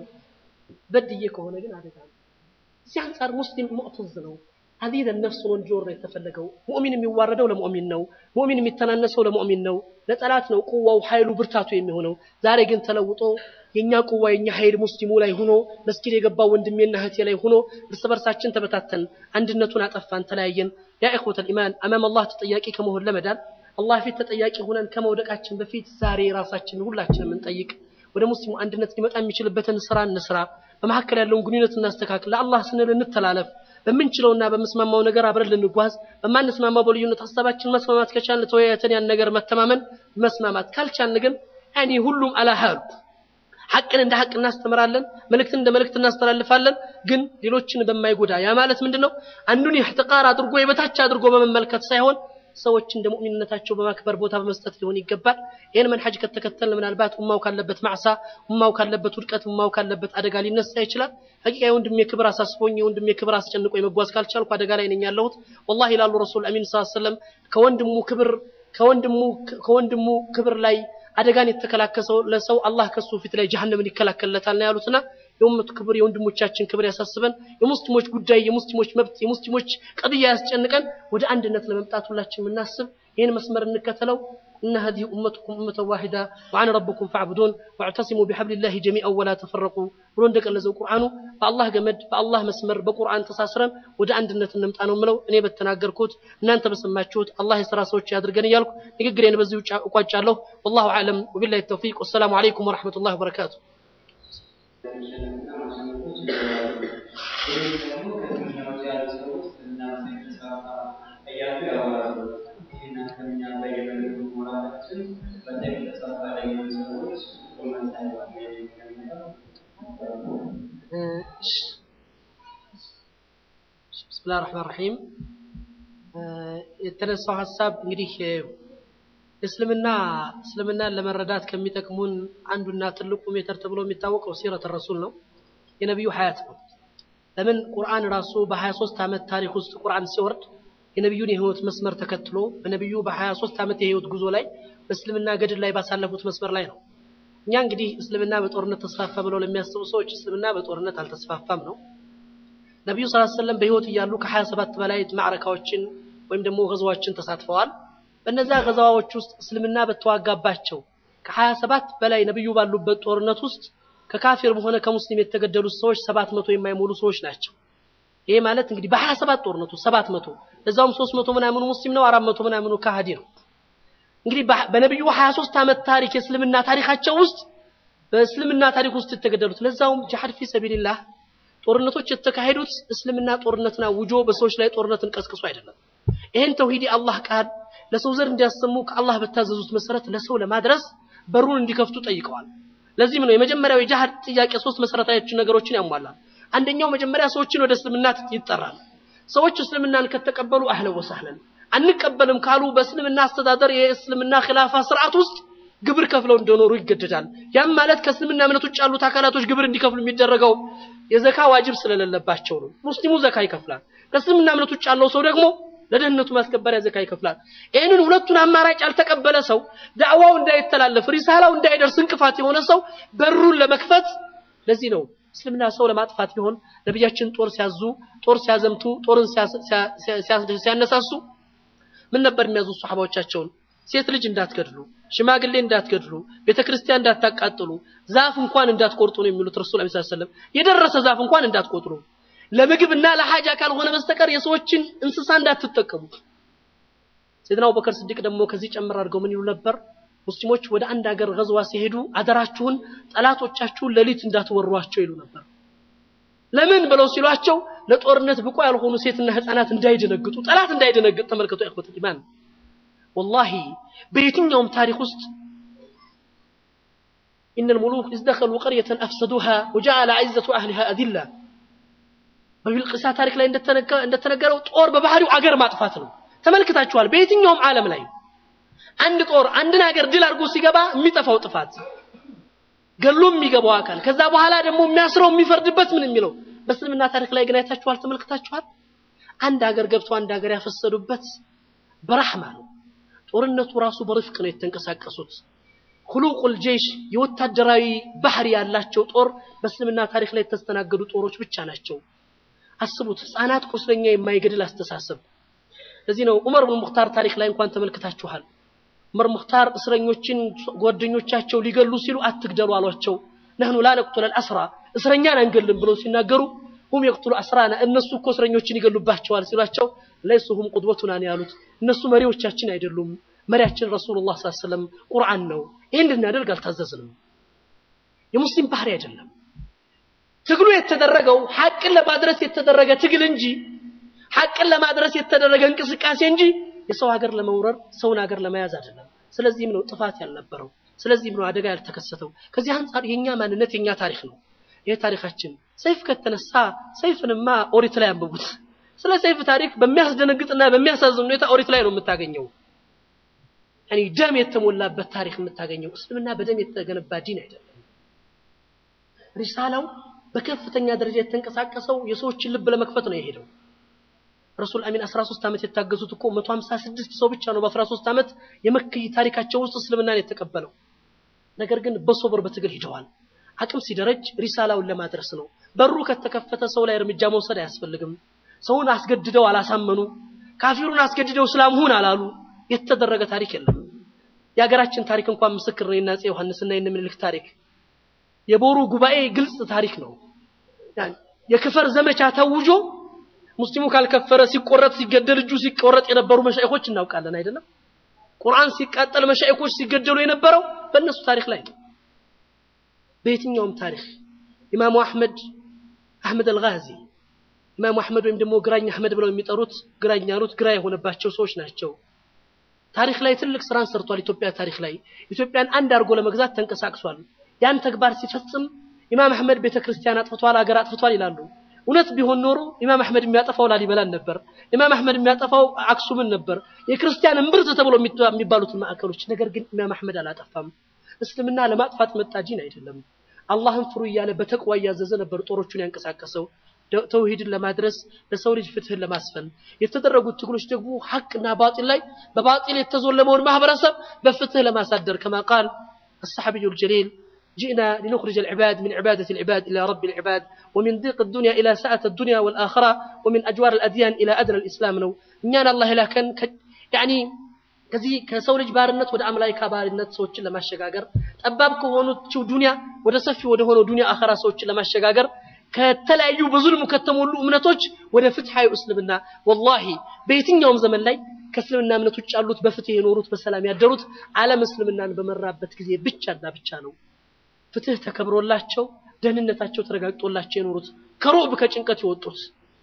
በድዬ ከሆነ ግን አደጋ ነው እዚህ አንጻር ሙስሊም ሙዕተዝ ነው አዚዘ ነፍስ ነው እንዲወር ነው የተፈለገው ሙእሚን የሚዋረደው ለሙእሚን ነው ሙእሚን የሚተናነሰው ለሙእሚን ነው ለጠላት ነው ቁዋው ኃይሉ ብርታቱ የሚሆነው ዛሬ ግን ተለውጦ የኛ ቁዋ የኛ ኃይል ሙስሊሙ ላይ ሆኖ መስጊድ የገባው ወንድሜና እህቴ ላይ ሆኖ እርስ በርሳችን ተበታተን አንድነቱን አጠፋን ተለያየን ያ ኢኽወተል ኢማን አማም አላህ ተጠያቂ ከመሆን ለመዳን አላህ ፊት ተጠያቂ ሆነን ከመውደቃችን በፊት ዛሬ ራሳችንን ሁላችንም እንጠይቅ ወደ ሙስሊሙ አንድነት ሊመጣ የሚችልበትን ስራ እንስራ በመካከል ያለውን ግንኙነት እናስተካክል ለአላህ ስንል እንተላለፍ በምንችለውና በምስማማው ነገር አብረን ልንጓዝ በማንስማማው በልዩነት ሀሳባችን መስማማት ከቻልን ተወያየተን ያን ነገር መተማመን መስማማት ካልቻልን ግን ያኔ ሁሉም አላሃሉ ሐቅን እንደ ሐቅ እናስተምራለን መልእክትን እንደ መልእክት እናስተላልፋለን ግን ሌሎችን በማይጎዳ ያ ማለት ምንድነው አንዱን ኢህትቃር አድርጎ የበታች አድርጎ በመመልከት ሳይሆን ሰዎች እንደ ሙእሚንነታቸው በማክበር ቦታ በመስጠት ሊሆን ይገባል ይህን መንሐጅ ከተከተልን ምናልባት ኡማው ካለበት ማዕሳ ኡማው ካለበት ውድቀት ኡማው ካለበት አደጋ ሊነሳ ይችላል ሐቂቃ የወንድሜ ክብር አሳስቦኝ የወንድሜ ክብር አስጨንቆኝ መጓዝ ካልቻልኩ አደጋ ላይ ነኝ ያለሁት ወላሂ ይላሉ ረሱል አሚን ሰለላሁ ዐለይሂ ወሰለም ከወንድሙ ክብር ከወንድሙ ከወንድሙ ክብር ላይ አደጋን የተከላከሰው ለሰው አላህ ከሱ ፊት ላይ ጀሃነምን ይከላከልለታል ነው ያሉትና የኡመቱ ክብር የወንድሞቻችን ክብር ያሳስበን የሙስሊሞች ጉዳይ የሙስሊሞች መብት የሙስሊሞች ቀድያ ያስጨንቀን ወደ አንድነት ለመምጣት ሁላችን የምናስብ ይህን መስመር እንከተለው إن هذه أمتكم أمة واحدة وأنا ربكم فاعبدون واعتصموا بحبل الله جميعا ولا تفرقوا ብሎ እንደገለጸው ቁርአኑ በአላህ ገመድ በአላህ መስመር በቁርአን ተሳስረን ወደ አንድነት እንምጣ ነው የምለው እኔ በተናገርኩት እናንተ በሰማችሁት አላህ የሥራ ሰዎች ያድርገን እያልኩ ንግግሬን በዚሁ እቋጫለሁ ወላሁ አዕለም ወቢላሂ ተውፊቅ ወሰላሙ አለይኩም ወረሕመቱላሂ ወበረካቱ ብስምላህ ረሕማን ረሒም የተነሳው ሀሳብ እንግዲህ እስልምና እስልምናን ለመረዳት ከሚጠቅሙን አንዱና ትልቁ ሜተር ተብሎ የሚታወቀው ሲረት ረሱል ነው የነቢዩ ሀያት ነው ለምን ቁርአን ራሱ በ23 ዓመት ታሪክ ውስጥ ቁርአን ሲወርድ የነቢዩን የህይወት መስመር ተከትሎ በነቢዩ በ23 ዓመት የህይወት ጉዞ ላይ በእስልምና ገድል ላይ ባሳለፉት መስመር ላይ ነው እኛ እንግዲህ እስልምና በጦርነት ተስፋፋ ብለው ለሚያስቡ ሰዎች እስልምና በጦርነት አልተስፋፋም ነው ነቢዩ ስ ሰለም በህይወት እያሉ ከ27 በላይ ማዕረካዎችን ወይም ደግሞ ገዛዎችን ተሳትፈዋል በእነዚያ ገዛዎች ውስጥ እስልምና በተዋጋባቸው ከ27 በላይ ነቢዩ ባሉበት ጦርነት ውስጥ ከካፊርም ሆነ ከሙስሊም የተገደሉት ሰዎች 700 የማይሞሉ ሰዎች ናቸው ይሄ ማለት እንግዲህ በ27 ጦርነቱ 700 ለዛውም 300 ምናምኑ ሙስሊም ነው 400 ምናምኑ ካሃዲ ነው እንግዲህ በነቢዩ 23 ዓመት ታሪክ የእስልምና ታሪካቸው ውስጥ በእስልምና ታሪክ ውስጥ የተገደሉት ለዛውም ጂሃድ ፊ ሰቢልላህ ጦርነቶች የተካሄዱት እስልምና ጦርነትን አውጆ በሰዎች ላይ ጦርነትን ቀስቅሶ አይደለም ይህን ተውሂድ አላህ ቃል ለሰው ዘር እንዲያሰሙ ከአላህ በታዘዙት መሰረት ለሰው ለማድረስ በሩን እንዲከፍቱ ጠይቀዋል ለዚህም ነው የመጀመሪያው የጂሃድ ጥያቄ ሶስት መሰረታዊ ነገሮችን ያሟላል አንደኛው መጀመሪያ ሰዎችን ወደ እስልምና ይጠራል ሰዎች እስልምናን ከተቀበሉ አህለን ወሰህለን አንቀበልም ካሉ በእስልምና አስተዳደር የእስልምና ኺላፋ ስርዓት ውስጥ ግብር ከፍለው እንደኖሩ ይገደዳል ያም ማለት ከእስልምና እምነት ውጭ ያሉት አካላቶች ግብር እንዲከፍሉ የሚደረገው የዘካ ዋጅብ ስለሌለባቸው ነው ሙስሊሙ ዘካ ይከፍላል ከእስልምና እምነት ውጭ ያለው ሰው ደግሞ ለደህንነቱ ማስከበሪያ ዘካ ይከፍላል ይህንን ሁለቱን አማራጭ ያልተቀበለ ሰው ዳዕዋው እንዳይተላለፍ ሪሳላው እንዳይደርስ እንቅፋት የሆነ ሰው በሩን ለመክፈት ለዚህ ነው እስልምና ሰው ለማጥፋት ቢሆን ነቢያችን ጦር ሲያዙ ጦር ሲያዘምቱ ጦርን ሲያነሳሱ ምን ነበር የሚያዙ ሰሓባዎቻቸውን ሴት ልጅ እንዳትገድሉ፣ ሽማግሌ እንዳትገድሉ፣ ቤተ ክርስቲያን እንዳታቃጥሉ፣ ዛፍ እንኳን እንዳትቆርጡ ነው የሚሉት ረሱል ሰለላሁ ዐለይሂ ወሰለም። የደረሰ ዛፍ እንኳን እንዳትቆጥሩ፣ ለምግብና ለሐጃ ካልሆነ በስተቀር የሰዎችን እንስሳ እንዳትጠቀሙ። ሰይድና አቡበከር ስዲቅ ደግሞ ከዚህ ጨምር አድርገው ምን ይሉ ነበር? ሙስሊሞች ወደ አንድ ሀገር ገዝዋ ሲሄዱ አደራችሁን ጠላቶቻችሁን ሌሊት እንዳትወሯቸው ይሉ ነበር። ለምን ብለው ሲሏቸው ለጦርነት ብቁ ያልሆኑ ሴትና ህፃናት እንዳይደነግጡ፣ ጠላት እንዳይደነግጥ። ተመልከቱ ኢኽወት ኢማን ወላሂ በየትኛውም ታሪክ ውስጥ ኢነ ልሙሉክ ኢዝ ደኸሉ ቀርየተን አፍሰዱሃ ወጀዐለ ዐዘቱ አህሊሃ አዚላ በቢልቅሳ ታሪክ ላይ እንደተነገረው ጦር በባህሪው አገር ማጥፋት ነው። ተመልክታችኋል። በየትኛውም ዓለም ላይ አንድ ጦር አንድን ሀገር ድል አድርጎ ሲገባ የሚጠፋው ጥፋት ገሎ የሚገባው አካል ከዛ በኋላ ደግሞ የሚያስረው የሚፈርድበት ምን የሚለው በእስልምና ታሪክ ላይ ግን አይታችኋል፣ ተመልክታችኋል። አንድ ሀገር ገብቶ አንድ ሀገር ያፈሰዱበት በራህማ ነው። ጦርነቱ ራሱ በርፍቅ ነው የተንቀሳቀሱት። ሁሉቁል ጀይሽ የወታደራዊ ባህሪ ያላቸው ጦር በእስልምና ታሪክ ላይ የተስተናገዱ ጦሮች ብቻ ናቸው። አስቡት፣ ህፃናት ቁስለኛ የማይገድል አስተሳሰብ። ለዚህ ነው ዑመር ብን ሙኽታር ታሪክ ላይ እንኳን ተመልክታችኋል። ዑመር ሙኽታር እስረኞችን ጓደኞቻቸው ሊገሉ ሲሉ አትግደሉ አሏቸው። ነህኑ ላ ነቅቱለል አስራ እስረኛን አንገልም ብለው ሲናገሩ ሁም የቅቱሉ አስራና እነሱ እኮ እስረኞችን ይገሉባቸዋል ሲሏቸው ለይሱ ሁም ቁድወቱና ነው ያሉት። እነሱ መሪዎቻችን አይደሉም። መሪያችን ረሱሉላህ ሰለላሁ ዐለይሂ ወሰለም ቁርአን ነው። ይሄን እንድናደርግ አልታዘዝንም። የሙስሊም ባህሪ አይደለም። ትግሉ የተደረገው ሐቅን ለማድረስ የተደረገ ትግል እንጂ ሐቅን ለማድረስ የተደረገ እንቅስቃሴ እንጂ የሰው ሀገር ለመውረር ሰውን ሀገር ለመያዝ አይደለም። ስለዚህም ነው ጥፋት ያልነበረው። ስለዚህም ነው አደጋ ያልተከሰተው። ከዚህ አንጻር የኛ ማንነት የኛ ታሪክ ነው። ይህ ታሪካችን ሰይፍ ከተነሳ ሰይፍንማ ኦሪት ላይ አንብቡት። ስለ ሰይፍ ታሪክ በሚያስደነግጥና በሚያሳዝን ሁኔታ ኦሪት ላይ ነው የምታገኘው። ያኒ ደም የተሞላበት ታሪክ የምታገኘው። እስልምና በደም የተገነባ ዲን አይደለም። ሪሳላው በከፍተኛ ደረጃ የተንቀሳቀሰው የሰዎችን ልብ ለመክፈት ነው የሄደው። ረሱል አሚን 13 ዓመት የታገዙት እኮ 156 ሰው ብቻ ነው በ13 ዓመት የመክይ ታሪካቸው ውስጥ እስልምናን የተቀበለው። ነገር ግን በሶብር በትግል ሂደዋል። አቅም ሲደረጅ ሪሳላውን ለማድረስ ነው። በሩ ከተከፈተ ሰው ላይ እርምጃ መውሰድ አያስፈልግም። ሰውን አስገድደው አላሳመኑ፣ ካፊሩን አስገድደው እስላም ሁን አላሉ። የተደረገ ታሪክ የለም። የሀገራችን ታሪክ እንኳን ምስክር ነው። የአፄ ዮሐንስና የነ ምኒልክ ታሪክ የቦሩ ጉባኤ ግልጽ ታሪክ ነው። የክፈር ዘመቻ ተውጆ ሙስሊሙ ካልከፈረ ሲቆረጥ ሲገደል እጁ ሲቆረጥ የነበሩ መሻይኾች እናውቃለን አይደለም? ቁርአን ሲቃጠል መሻይኾች ሲገደሉ የነበረው በእነሱ ታሪክ ላይ ነው። በየትኛውም ታሪክ ኢማሙ አህመድ አህመድ አልጋዚ ኢማሙ አህመድ ወይም ደግሞ ግራኝ አህመድ ብለው የሚጠሩት ግራኝ ያሉት ግራ የሆነባቸው ሰዎች ናቸው። ታሪክ ላይ ትልቅ ስራን ሰርቷል። ኢትዮጵያ ታሪክ ላይ ኢትዮጵያን አንድ አድርጎ ለመግዛት ተንቀሳቅሷል። ያን ተግባር ሲፈጽም ኢማም አህመድ ቤተክርስቲያን አጥፍቷል፣ አገር አጥፍቷል ይላሉ። እውነት ቢሆን ኖሮ ኢማም አህመድ የሚያጠፋው ላሊበላን ነበር። ኢማም አህመድ የሚያጠፋው አክሱምን ነበር፣ የክርስቲያን እምብርት ተብሎ የሚባሉትን ማዕከሎች። ነገር ግን ኢማም አህመድ አላጠፋም። እስልምና ለማጥፋት መጣ ዲን አይደለም። አላህን ፍሩ እያለ በተቅዋ እያዘዘ ነበር ጦሮቹን ያንቀሳቀሰው ተውሂድን ለማድረስ ለሰው ልጅ ፍትህን ለማስፈን የተደረጉት ትግሎች ደግሞ ሐቅና ባጢል ላይ በባጢል የተዞለመውን ማህበረሰብ በፍትህ ለማሳደር ከማ ቃል الصحابي الجليل جئنا لنخرج العباد من عبادة العباد إلى رب العباد ومن ضيق الدنيا إلى سعة الدنيا والآخرة ومن أجوار الأديان إلى أدنى الإسلام نو إننا الله لكن يعني ከዚህ ከሰው ልጅ ባርነት ወደ አምላክ ባርነት ሰዎችን ለማሸጋገር ጠባብ ከሆነችው ዱንያ ወደ ሰፊ ወደ ሆነው ዱንያ አኸራ ሰዎችን ለማሸጋገር ከተለያዩ በዙልሙ ከተሞሉ እምነቶች ወደ ፍትሐዊ እስልምና ወላሂ በየትኛውም ዘመን ላይ ከእስልምና እምነት ውጭ ያሉት በፍትህ የኖሩት በሰላም ያደሩት ዓለም እስልምናን በመራበት ጊዜ ብቻና ብቻ ነው። ፍትህ ተከብሮላቸው ደህንነታቸው ተረጋግጦላቸው የኖሩት ከሮብ ከጭንቀት የወጡት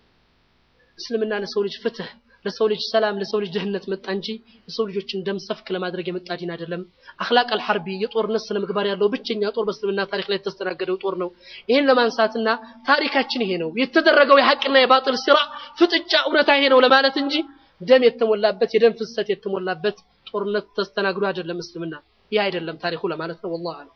እስልምና ለሰው ልጅ ፍትህ ለሰው ልጅ ሰላም ለሰው ልጅ ደህንነት መጣ እንጂ የሰው ልጆችን ደም ሰፍክ ለማድረግ የመጣ ዲን አይደለም። አኽላቅ አልሐርቢ የጦርነት ስነ ምግባር ያለው ብቸኛ ጦር በእስልምና ታሪክ ላይ የተስተናገደው ጦር ነው። ይህን ለማንሳትና ታሪካችን ይሄ ነው የተደረገው የሐቅና የባጥል ስራ ፍጥጫ እውነታ ይሄ ነው ለማለት እንጂ ደም የተሞላበት የደም ፍሰት የተሞላበት ጦርነት ተስተናግዶ አይደለም እስልምና። ይህ አይደለም ታሪኩ ለማለት ነው። ወላሂ አለም።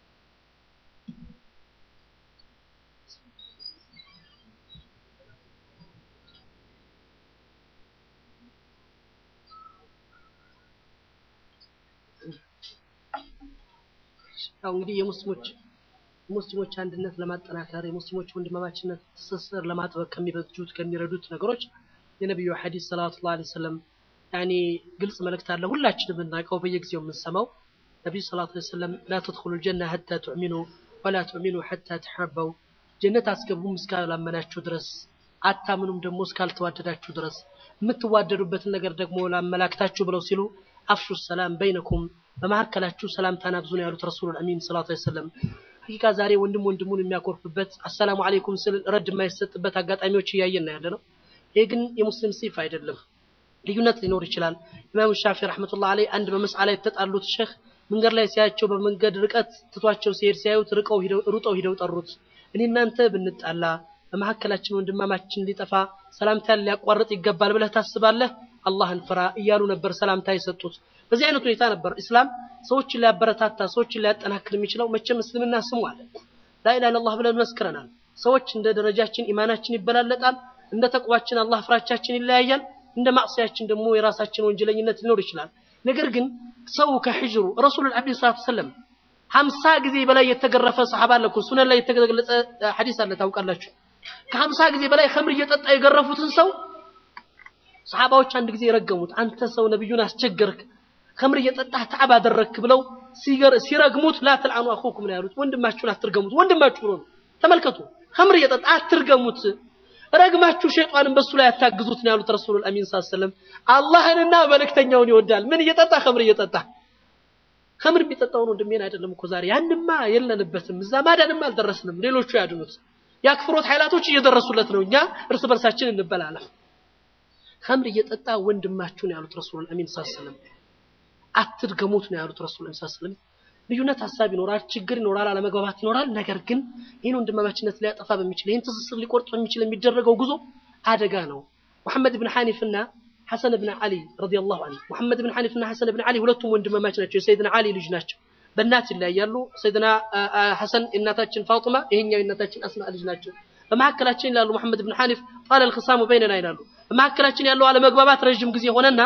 ያው እንግዲህ የሙስሊሞች ሙስሊሞች አንድነት ለማጠናከር የሙስሊሞች ወንድማማችነት ትስስር ለማጥበቅ ከሚበጁት ከሚረዱት ነገሮች የነቢዩ ሐዲስ ሰለላሁ ዐለይሂ ወሰለም ያኔ ግልጽ መልእክት አለ ሁላችንም የምናውቀው በየጊዜው የምንሰማው ነቢዩ ሰለላሁ ዐለይሂ ወሰለም ላ ተድኹሉ ልጀና ሐታ ትዕሚኑ ወላ ትዕሚኑ ሐታ ተሐበው ጀነት አስገቡም እስካላመናችሁ ድረስ አታምኑም ደግሞ እስካልተዋደዳችሁ ድረስ የምትዋደዱበትን ነገር ደግሞ ላመላክታችሁ ብለው ሲሉ አፍሹ ሰላም በይነኩም በመካከላችሁ ሰላምታን አብዙ ነው ያሉት ረሱሉል አሚን ሰለላሁ ዐለይሂ ወሰለም። ሐቂቃ ዛሬ ወንድም ወንድሙን የሚያኮርፍበት አሰላሙ አለይኩም ስል ረድ የማይሰጥበት አጋጣሚዎች እያየን ነው ያለ ነው። ይሄ ግን የሙስሊም ሲፍ አይደለም። ልዩነት ሊኖር ይችላል። ኢማሙ ሻፊ ረሕመቱላህ አለይህ አንድ በመስአ ላይ የተጣሉት ሼህ መንገድ ላይ ሲያቸው በመንገድ ርቀት ትቷቸው ሲሄድ ሲያዩት ርቀው ሂደው ሩጠው ሂደው ጠሩት። እኔ እናንተ ብንጣላ በመካከላችን ወንድማማችን ሊጠፋ ሰላምታን ሊያቋርጥ ይገባል ብለህ ታስባለህ? አላህን ፍራ እያሉ ነበር ሰላምታ የሰጡት። በዚህ አይነት ሁኔታ ነበር ኢስላም ሰዎችን ሊያበረታታ ሰዎችን ሊያጠናክር የሚችለው። መቼም እስልምና ስሙ አለ ላኢላሃ ኢለላህ ብለን መስክረናል። ሰዎች እንደ ደረጃችን ኢማናችን ይበላለጣል፣ እንደ ተቅዋችን አላህ ፍራቻችን ይለያያል፣ እንደ ማዕሲያችን ደግሞ የራሳችን ወንጀለኝነት ሊኖር ይችላል። ነገር ግን ሰው ከሕጅሩ ረሱሉል አሚን ሰለላሁ ዐለይሂ ወሰለም ሀምሳ ጊዜ በላይ የተገረፈ ሰሐባ አለ እኮ ሱነን ላይ የተገለጸ ሐዲስ አለ ታውቃላችሁ። ከሀምሳ ጊዜ በላይ ኸምር እየጠጣ የገረፉትን ሰው ሰሐባዎች አንድ ጊዜ የረገሙት አንተ ሰው ነብዩን አስቸገርክ፣ ኸምር እየጠጣህ ተዓብ አደረግክ ብለው ሲረግሙት ላ ተልዓኑ አኹኩም ነው ያሉት። ወንድማችሁን አትርገሙት። ወንድማችሁ ብሎ ነው። ተመልከቱ፣ ኸምር እየጠጣ አትርገሙት፣ ረግማችሁ ሸይጣንን በሱ ላይ አታግዙት ነው ያሉት ረሱሉል አሚን ሰለላሁ ዐለይሂ ወሰለም። አላህንና መልእክተኛውን ይወዳል። ምን እየጠጣ ኸምር እየጠጣ ኸምር የሚጠጣውን ወንድሜን አይደለም እኮ ዛሬ ያንማ የለንበትም፣ እዛ ማዳንም አልደረስንም። ሌሎቹ ያድኑት። የአክፍሮት ኃይላቶች እየደረሱለት ነው። እኛ እርስ በርሳችን እንበላለን። ኸምር እየጠጣ ወንድማችሁ ነው ያሉት ረሱሉል አሚን ሰለላሁ ዐለይሂ ወሰለም። አትድገሙት ነው ያሉት ረሱሉል አሚን ሰለላሁ ዐለይሂ ወሰለም። ልዩነት ሀሳብ ይኖራል፣ ችግር ይኖራል፣ አለመግባባት ይኖራል። ነገር ግን ይህን ወንድማማችነት ሊያጠፋ በሚችል ይህን ትስስር ሊቆርጥ በሚችል የሚደረገው ጉዞ አደጋ ነው። ሙሐመድ ብን ሐኒፍና ሐሰን ብን ዓሊ ረዲየላሁ ዐንሁ ሙሐመድ ብን ሐኒፍና ሐሰን ብን ዓሊ ሁለቱም ወንድማማች ናቸው። የሰይድና ዓሊ ልጅ ናቸው። በእናት ይለያያሉ። ሰይድና ሐሰን የእናታችን ፋጡማ፣ ይሄኛው የእናታችን አስማ ልጅ ናቸው። በመካከላችን ይላሉ ሙሐመድ ብን ሐኒፍ ጣለ ልክሳሙ በይነና ይላሉ። በመካከላችን ያለው አለመግባባት ረዥም ጊዜ ሆነና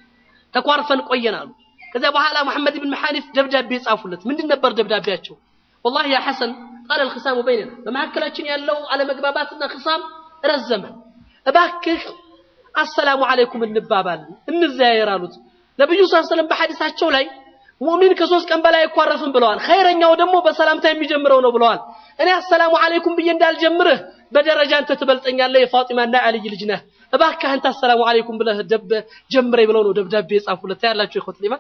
ተኳርፈን ቆየን አሉ። ከዚያ በኋላ ሙሐመድ ብን ሐኒፍ ደብዳቤ ጻፉለት። ምንድን ነበር ደብዳቤያቸው? ወላሂ ያ ሐሰን ጣለ ልክሳሙ በይነና፣ በመካከላችን ያለው አለመግባባትና ክሳም ረዘመ። እባክህ አሰላሙ አለይኩም እንባባል እንዘያየር አሉት። ነብዩ ሰለላሁ ዐለይሂ ወሰለም በሐዲሳቸው ላይ ሙእሚን ከሶስት ቀን በላይ አይኳረፍም ብለዋል። ኸይረኛው ደግሞ በሰላምታ የሚጀምረው ነው ብለዋል። እኔ አሰላሙ አለይኩም ብዬ እንዳልጀምርህ በደረጃ አንተ ትበልጠኛለህ፣ የፋጢማና አልይ ልጅ ነህ። እባክህ አንተ አሰላሙ አለይኩም ብለህ ደብ ጀምረኝ ብለው ነው ደብዳቤ የጻፉለት። ያላችሁ ይኸው ሊማ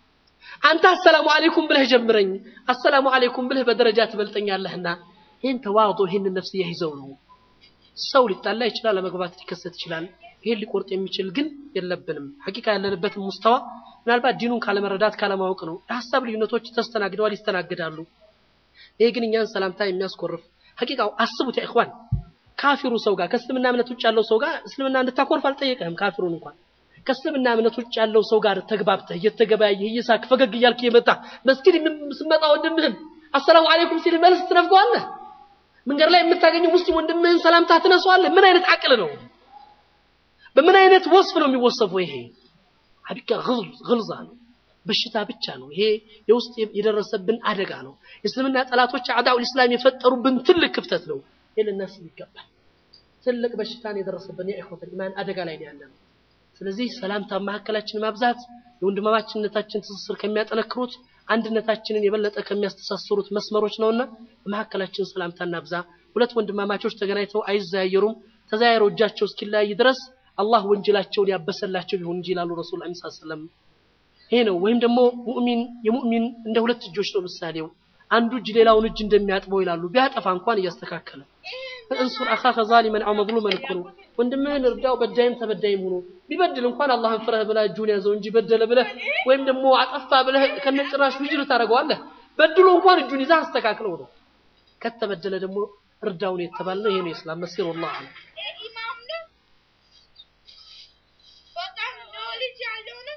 አንተ አሰላሙ አለይኩም ብለህ ጀምረኝ፣ አሰላሙ አለይኩም ብለህ በደረጃ ትበልጠኛለህና ይህን ተዋዶ ይህንን ነፍስ ይዘው ነው። ሰው ሊጣላ ይችላል፣ ለመግባት ሊከሰት ይችላል። ይሄን ሊቆርጥ የሚችል ግን የለብንም። ሐቂቃ ያለንበትን ሙስተዋ ምናልባት ዲኑን ካለመረዳት ካለማወቅ ነው። የሀሳብ ልዩነቶች ተስተናግደዋል፣ ይስተናግዳሉ። ይሄ ግን እኛን ሰላምታ የሚያስኮርፍ ሐቂቃው አስቡት ያ ኢኽዋን ካፊሩ ሰው ጋር ከእስልምና እምነት ውጭ ያለው ሰው ጋር እስልምና እንድታኮርፍ አልጠየቀህም። ካፊሩን እንኳን ከእስልምና እምነት ውጭ ያለው ሰው ጋር ተግባብተህ እየተገበያየህ እየሳቅ ፈገግ እያልክ እየመጣህ መስጊድ ስመጣ ወንድምህን አሰላሙ አለይኩም ሲል መልስ ትነፍገዋለህ። መንገድ ላይ የምታገኘው ሙስሊም ወንድምህን ሰላምታ ትነሳዋለህ። ምን አይነት አቅል ነው? በምን አይነት ወስፍ ነው የሚወሰፈው? ይሄ ሐቂቃ ግልዛ ነው፣ በሽታ ብቻ ነው። ይሄ የውስጥ የደረሰብን አደጋ ነው። የእስልምና ጠላቶች አዕዳኡል ኢስላም የፈጠሩብን ትልቅ ክፍተት ነው። ይሄ ልናስብ ይገባል። ትልቅ በሽታን የደረሰብን የኢኽወተል ኢማን አደጋ ላይ ነው ያለነው። ስለዚህ ሰላምታ መካከላችን ማብዛት የወንድማማችነታችን ትስስር ከሚያጠነክሩት አንድነታችንን የበለጠ ከሚያስተሳስሩት መስመሮች ነውና በመካከላችን ሰላምታ እናብዛ። ሁለት ወንድማማቾች ተገናኝተው አይዘያየሩም። ተዘያየረው እጃቸው እስኪለያይ ድረስ አላህ ወንጀላቸውን ያበሰላቸው ይሁን እንጂ ይላሉ ረሱል ሰለላሁ ዐለይሂ ወሰለም። ይሄ ነው። ወይም ደግሞ ሙእሚን የሙእሚን እንደ ሁለት እጆች ነው ምሳሌው። አንዱ እጅ ሌላውን እጅ እንደሚያጥበው ይላሉ። ቢያጠፋ እንኳን እያስተካከለ እንሱር አኻከ ዛሊመን አው መዝሉመን እኮ ነው። ወንድምህን እርዳው፣ በዳይም ተበዳይም ሆኖ ቢበድል እንኳን አላህን ፍረህ ብለህ እጁን ያዘው እንጂ በደለ ብለህ ወይም ደግሞ አጠፋ ብለህ ከነጭራሽ ውጅር ታደርገዋለህ። በድሎ እንኳን እጁን ይዘህ አስተካክለው ነው። ከተበደለ ደግሞ እርዳውን የተባልነው ይሄ ነው የእስላም መሲር ወላሂ ኢማም ነው። በጣም ነው ልጅ ያለው ነው።